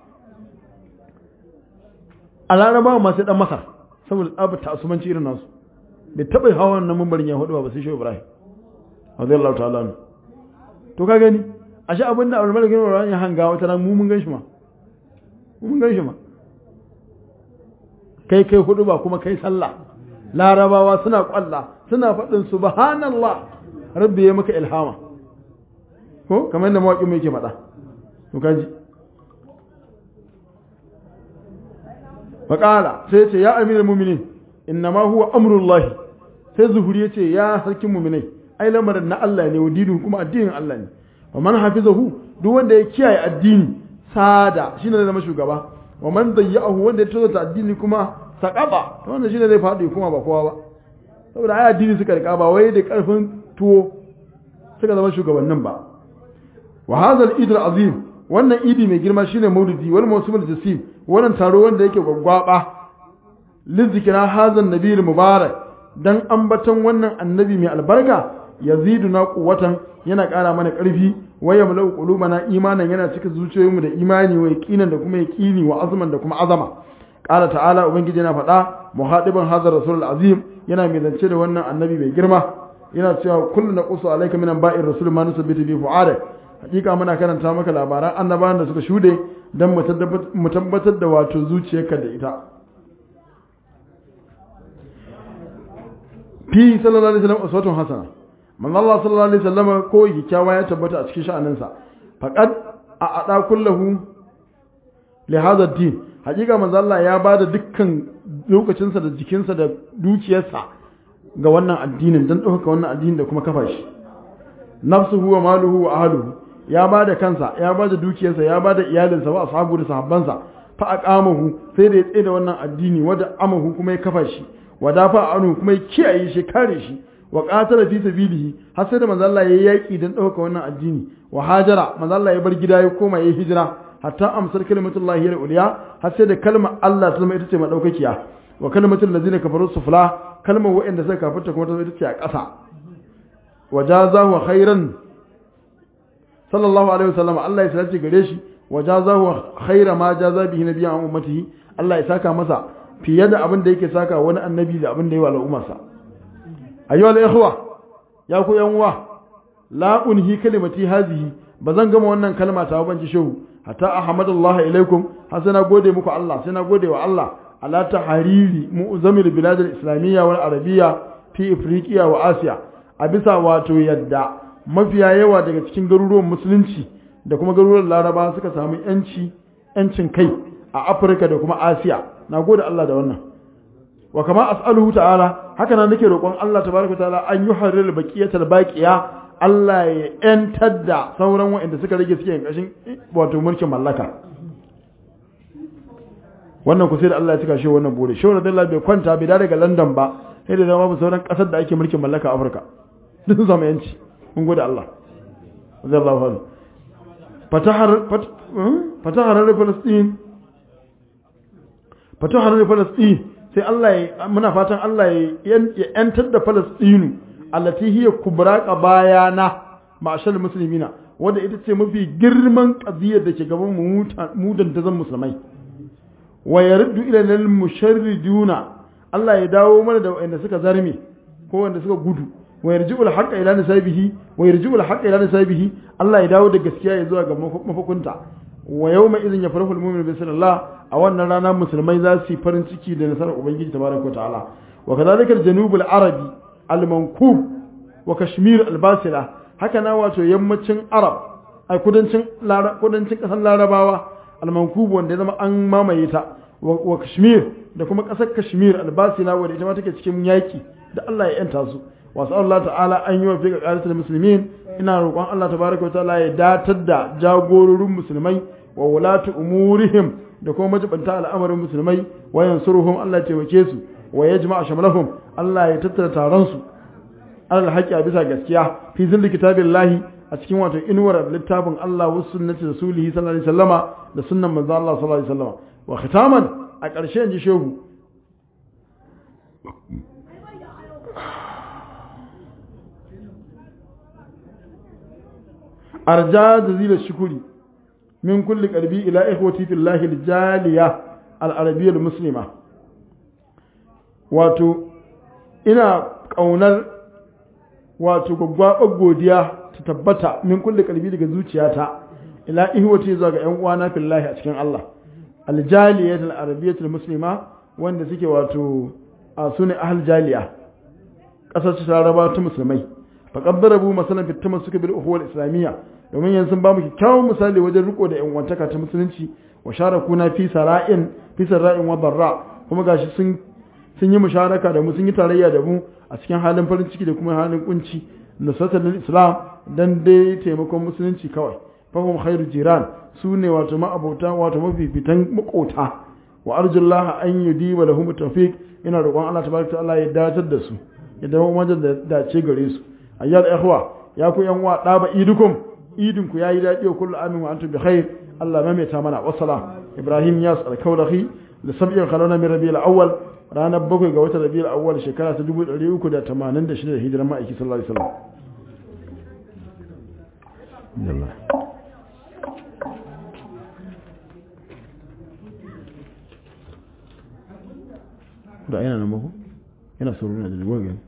a laraba ma sai dan masar saboda tsabar ta'asumanci irin nasu bai taɓa hawa wannan mambarin ya hudu ba sai shi ibrahim radiyallahu ta'ala ne to ka gani ashe abinda abu malik ibn ya hanga wata ran mu mun gan shi ma mu mun gan shi ma kai kai hudu ba kuma kai sallah larabawa suna kwalla suna faɗin subhanallah rabbi ya maka ilhama ko kamar yadda mawaƙin mai ke faɗa to kaji faƙala sai ce ya amiral muminin inna ma huwa amrullahi sai zuhuri ya ce ya sarkin muminai ai lamarin na Allah ne wa dinu kuma addinin Allah ne wa man hafizahu duk wanda ya kiyaye addini sada shine zai zama shugaba wa man dayyahu wanda ya tozata addini kuma saqaba to wanda shine zai faɗi kuma ba kowa ba saboda ai addini suka rika ba wai da karfin tuwo suka zama shugabannin ba wa hadha al-eid al-azim wannan idi mai girma shine maulidi wal mawsim al-jasim wannan taro wanda yake gwaggwaba lizikira hadha an-nabi mubarak dan ambaton wannan annabi mai albarka yaziduna quwwatan yana ƙara mana ƙarfi wa yamlau qulubana imanan yana cika zuciyoyinmu da imani wa yaqinan da kuma yaqini wa azman da kuma azama qala ta'ala ubangiji yana faɗa muhadiban hadha rasul azim yana mai zance da wannan annabi mai girma yana cewa kullu naqsu alayka min ba'ir rasul ma nusabbitu bi fu'ada hakika muna karanta maka labaran annabawan da suka shude dan mu tabbatar da wato zuciyarka da ita fi sallallahu alaihi wasallam uswatun hasana manzo Allah sallallahu alaihi wasallam ko kyakkyawa ya tabbata a cikin sha'aninsa faqad a ada kullahu li hadha din hakika manzo Allah ya bada dukkan lokacinsa da jikinsa da dukiyarsa ga wannan addinin dan dauka wannan addinin da kuma kafa shi nafsuhu wa maluhu wa ahluhu ya bada kansa ya bada dukiyarsa ya bada iyalinsa wa ashabu da sahabbansa fa aqamahu sai da ya tsaye da wannan addini wada amahu kuma ya kafa shi wa dafa anu kuma ya kiyaye shi kare shi wa qatala fi sabilihi har sai da manzo Allah yayi yaki dan dauka wannan addini wa hajara manzo Allah ya bar gida ya koma yayi hijira hatta amsar kalimatullahi al-ulya har sai da kalmar Allah ta zama ita ce madaukakiya wa kalmatul ladzina kafaru sufla kalmar wa'anda suka kafirta kuma ta zama ita ce a ƙasa wa jazahu khairan sallallahu alaihi wasallam Allah ya sace gare shi wa jazahu khaira ma jaza bihi nabiyyan ummatihi Allah ya saka masa fiye da abin da yake saka wani annabi da abin da yi wa al'ummarsa ayyuhal ikhwa ya ku yan uwa la unhi kalimati hazihi bazan gama wannan kalma ta ban ji shehu hatta ahmadullah ilaikum har sai na gode muku Allah sai na gode wa Allah ala tahariri mu'zamil bilad al-islamiyya wal arabiyya fi afriqiya wa asiya a bisa wato yadda mafiya yawa daga cikin garuruwan musulunci da kuma garuruwan laraba suka samu yanci yancin kai a afirka da kuma asiya na gode Allah da wannan wa kama as'aluhu ta'ala haka nan nake roƙon Allah tabaraka ta'ala an yi harir baqiyatal baqiya Allah ya yantar da sauran waɗanda suka rage suke yin kashin wato mulkin mallaka wannan ku sai da Allah ya cika shi wannan bore shi wannan Allah bai kwanta bai daga London ba sai da zama sauran ƙasar da ake mulkin mallaka a Afirka duk sun samu yanci mun gode Allah radiyallahu anhu fatahar fatahar Palestine fatahar Palestine sai Allah ya muna fatan Allah ya yantar da Palestine allati hiya kubra qabayana ma'ashal muslimina wanda ita ce mafi girman qadiyar da ke gaban mu mu zan musulmai wa yaruddu ila lil musharriduna Allah ya dawo mana da wanda suka zarme ko wanda suka gudu wa yarji'u al haqqa ila nasabihi wa yarji'u al haqqa ila nasabihi Allah ya dawo da gaskiya ya zuwa ga mafakunta wa yawma idhin yafrahu al mu'minu bi sallallahu a wannan rana musulmai za su yi farin ciki da nasarar ubangiji tabaraka wa ta'ala wa kadhalika al janub al arabi al mankub wa kashmir al basila haka na wato yammacin arab a kudancin kudancin kasar larabawa al mankub wanda ya zama an mamaye ta wa kashmir da kuma kasar kashmir al basila wanda ita ma take cikin yaki da Allah ya yanta su wasu Allah ta'ala an yi wa fi ƙarƙarar musulmin ina roƙon Allah tabaraka wa ta'ala ya datar da jagororin musulmai wa wulatu umurihim da kuma majibanta al'amarin musulmai wa yansuruhum Allah ya taimake su wa yajma'a shamlahum Allah ya tattara taron su alal haqqi a bisa gaskiya fi zilli kitabillahi a cikin wato inuwar littafin Allah wa sunnati rasulihi sallallahu alaihi wasallama da sunnan manzo Allah sallallahu alaihi wasallama wa khitaman a ƙarshe ji shehu arja jazila shukuri min kulli qalbi ila ikhwati fillahi aljaliya al-arabiyya muslima wato ina kaunar wato gwaggwabar godiya ta tabbata min kulli qalbi daga zuciyata ila ikhwati zuwa ga yan uwana fillahi a cikin Allah aljaliya al-arabiyya muslima wanda suke wato a sune ahl jaliya kasar ta raba ta musulmai faqad darabu masalan fi tamassuki bil ukhuwah al-islamiyya domin yanzu ba mu kyakkyawan misali wajen riko da yan wantaka ta musulunci wa sharakuna fi sara'in fi sara'in wa barra kuma gashi sun sun yi musharaka da mu sun yi tarayya da mu a cikin halin farin ciki da kuma halin kunci nusratul islam dan dai taimakon musulunci kawai fahum khairu jiran su ne wato ma'abota wato mafifitan makota wa arjullah an yudiba lahum tawfiq ina roƙon Allah tabaraka ta'ala ya datar da su ya dawo wajen da dace gare su ayyal ikhwa ya ku yan wa daba idukum idin ku yayi daɗi wa kullu amin wa antum bi khair Allah maimaita mana wassalam Ibrahim Yas al-Kaulahi da sab'in khalona min Rabiul Awwal ranar bakwai ga watan Rabiul Awwal shekara ta 1386 da hijiran ma'aiki sallallahu alaihi wasallam da yana nan ba ko yana sauraro da gwagen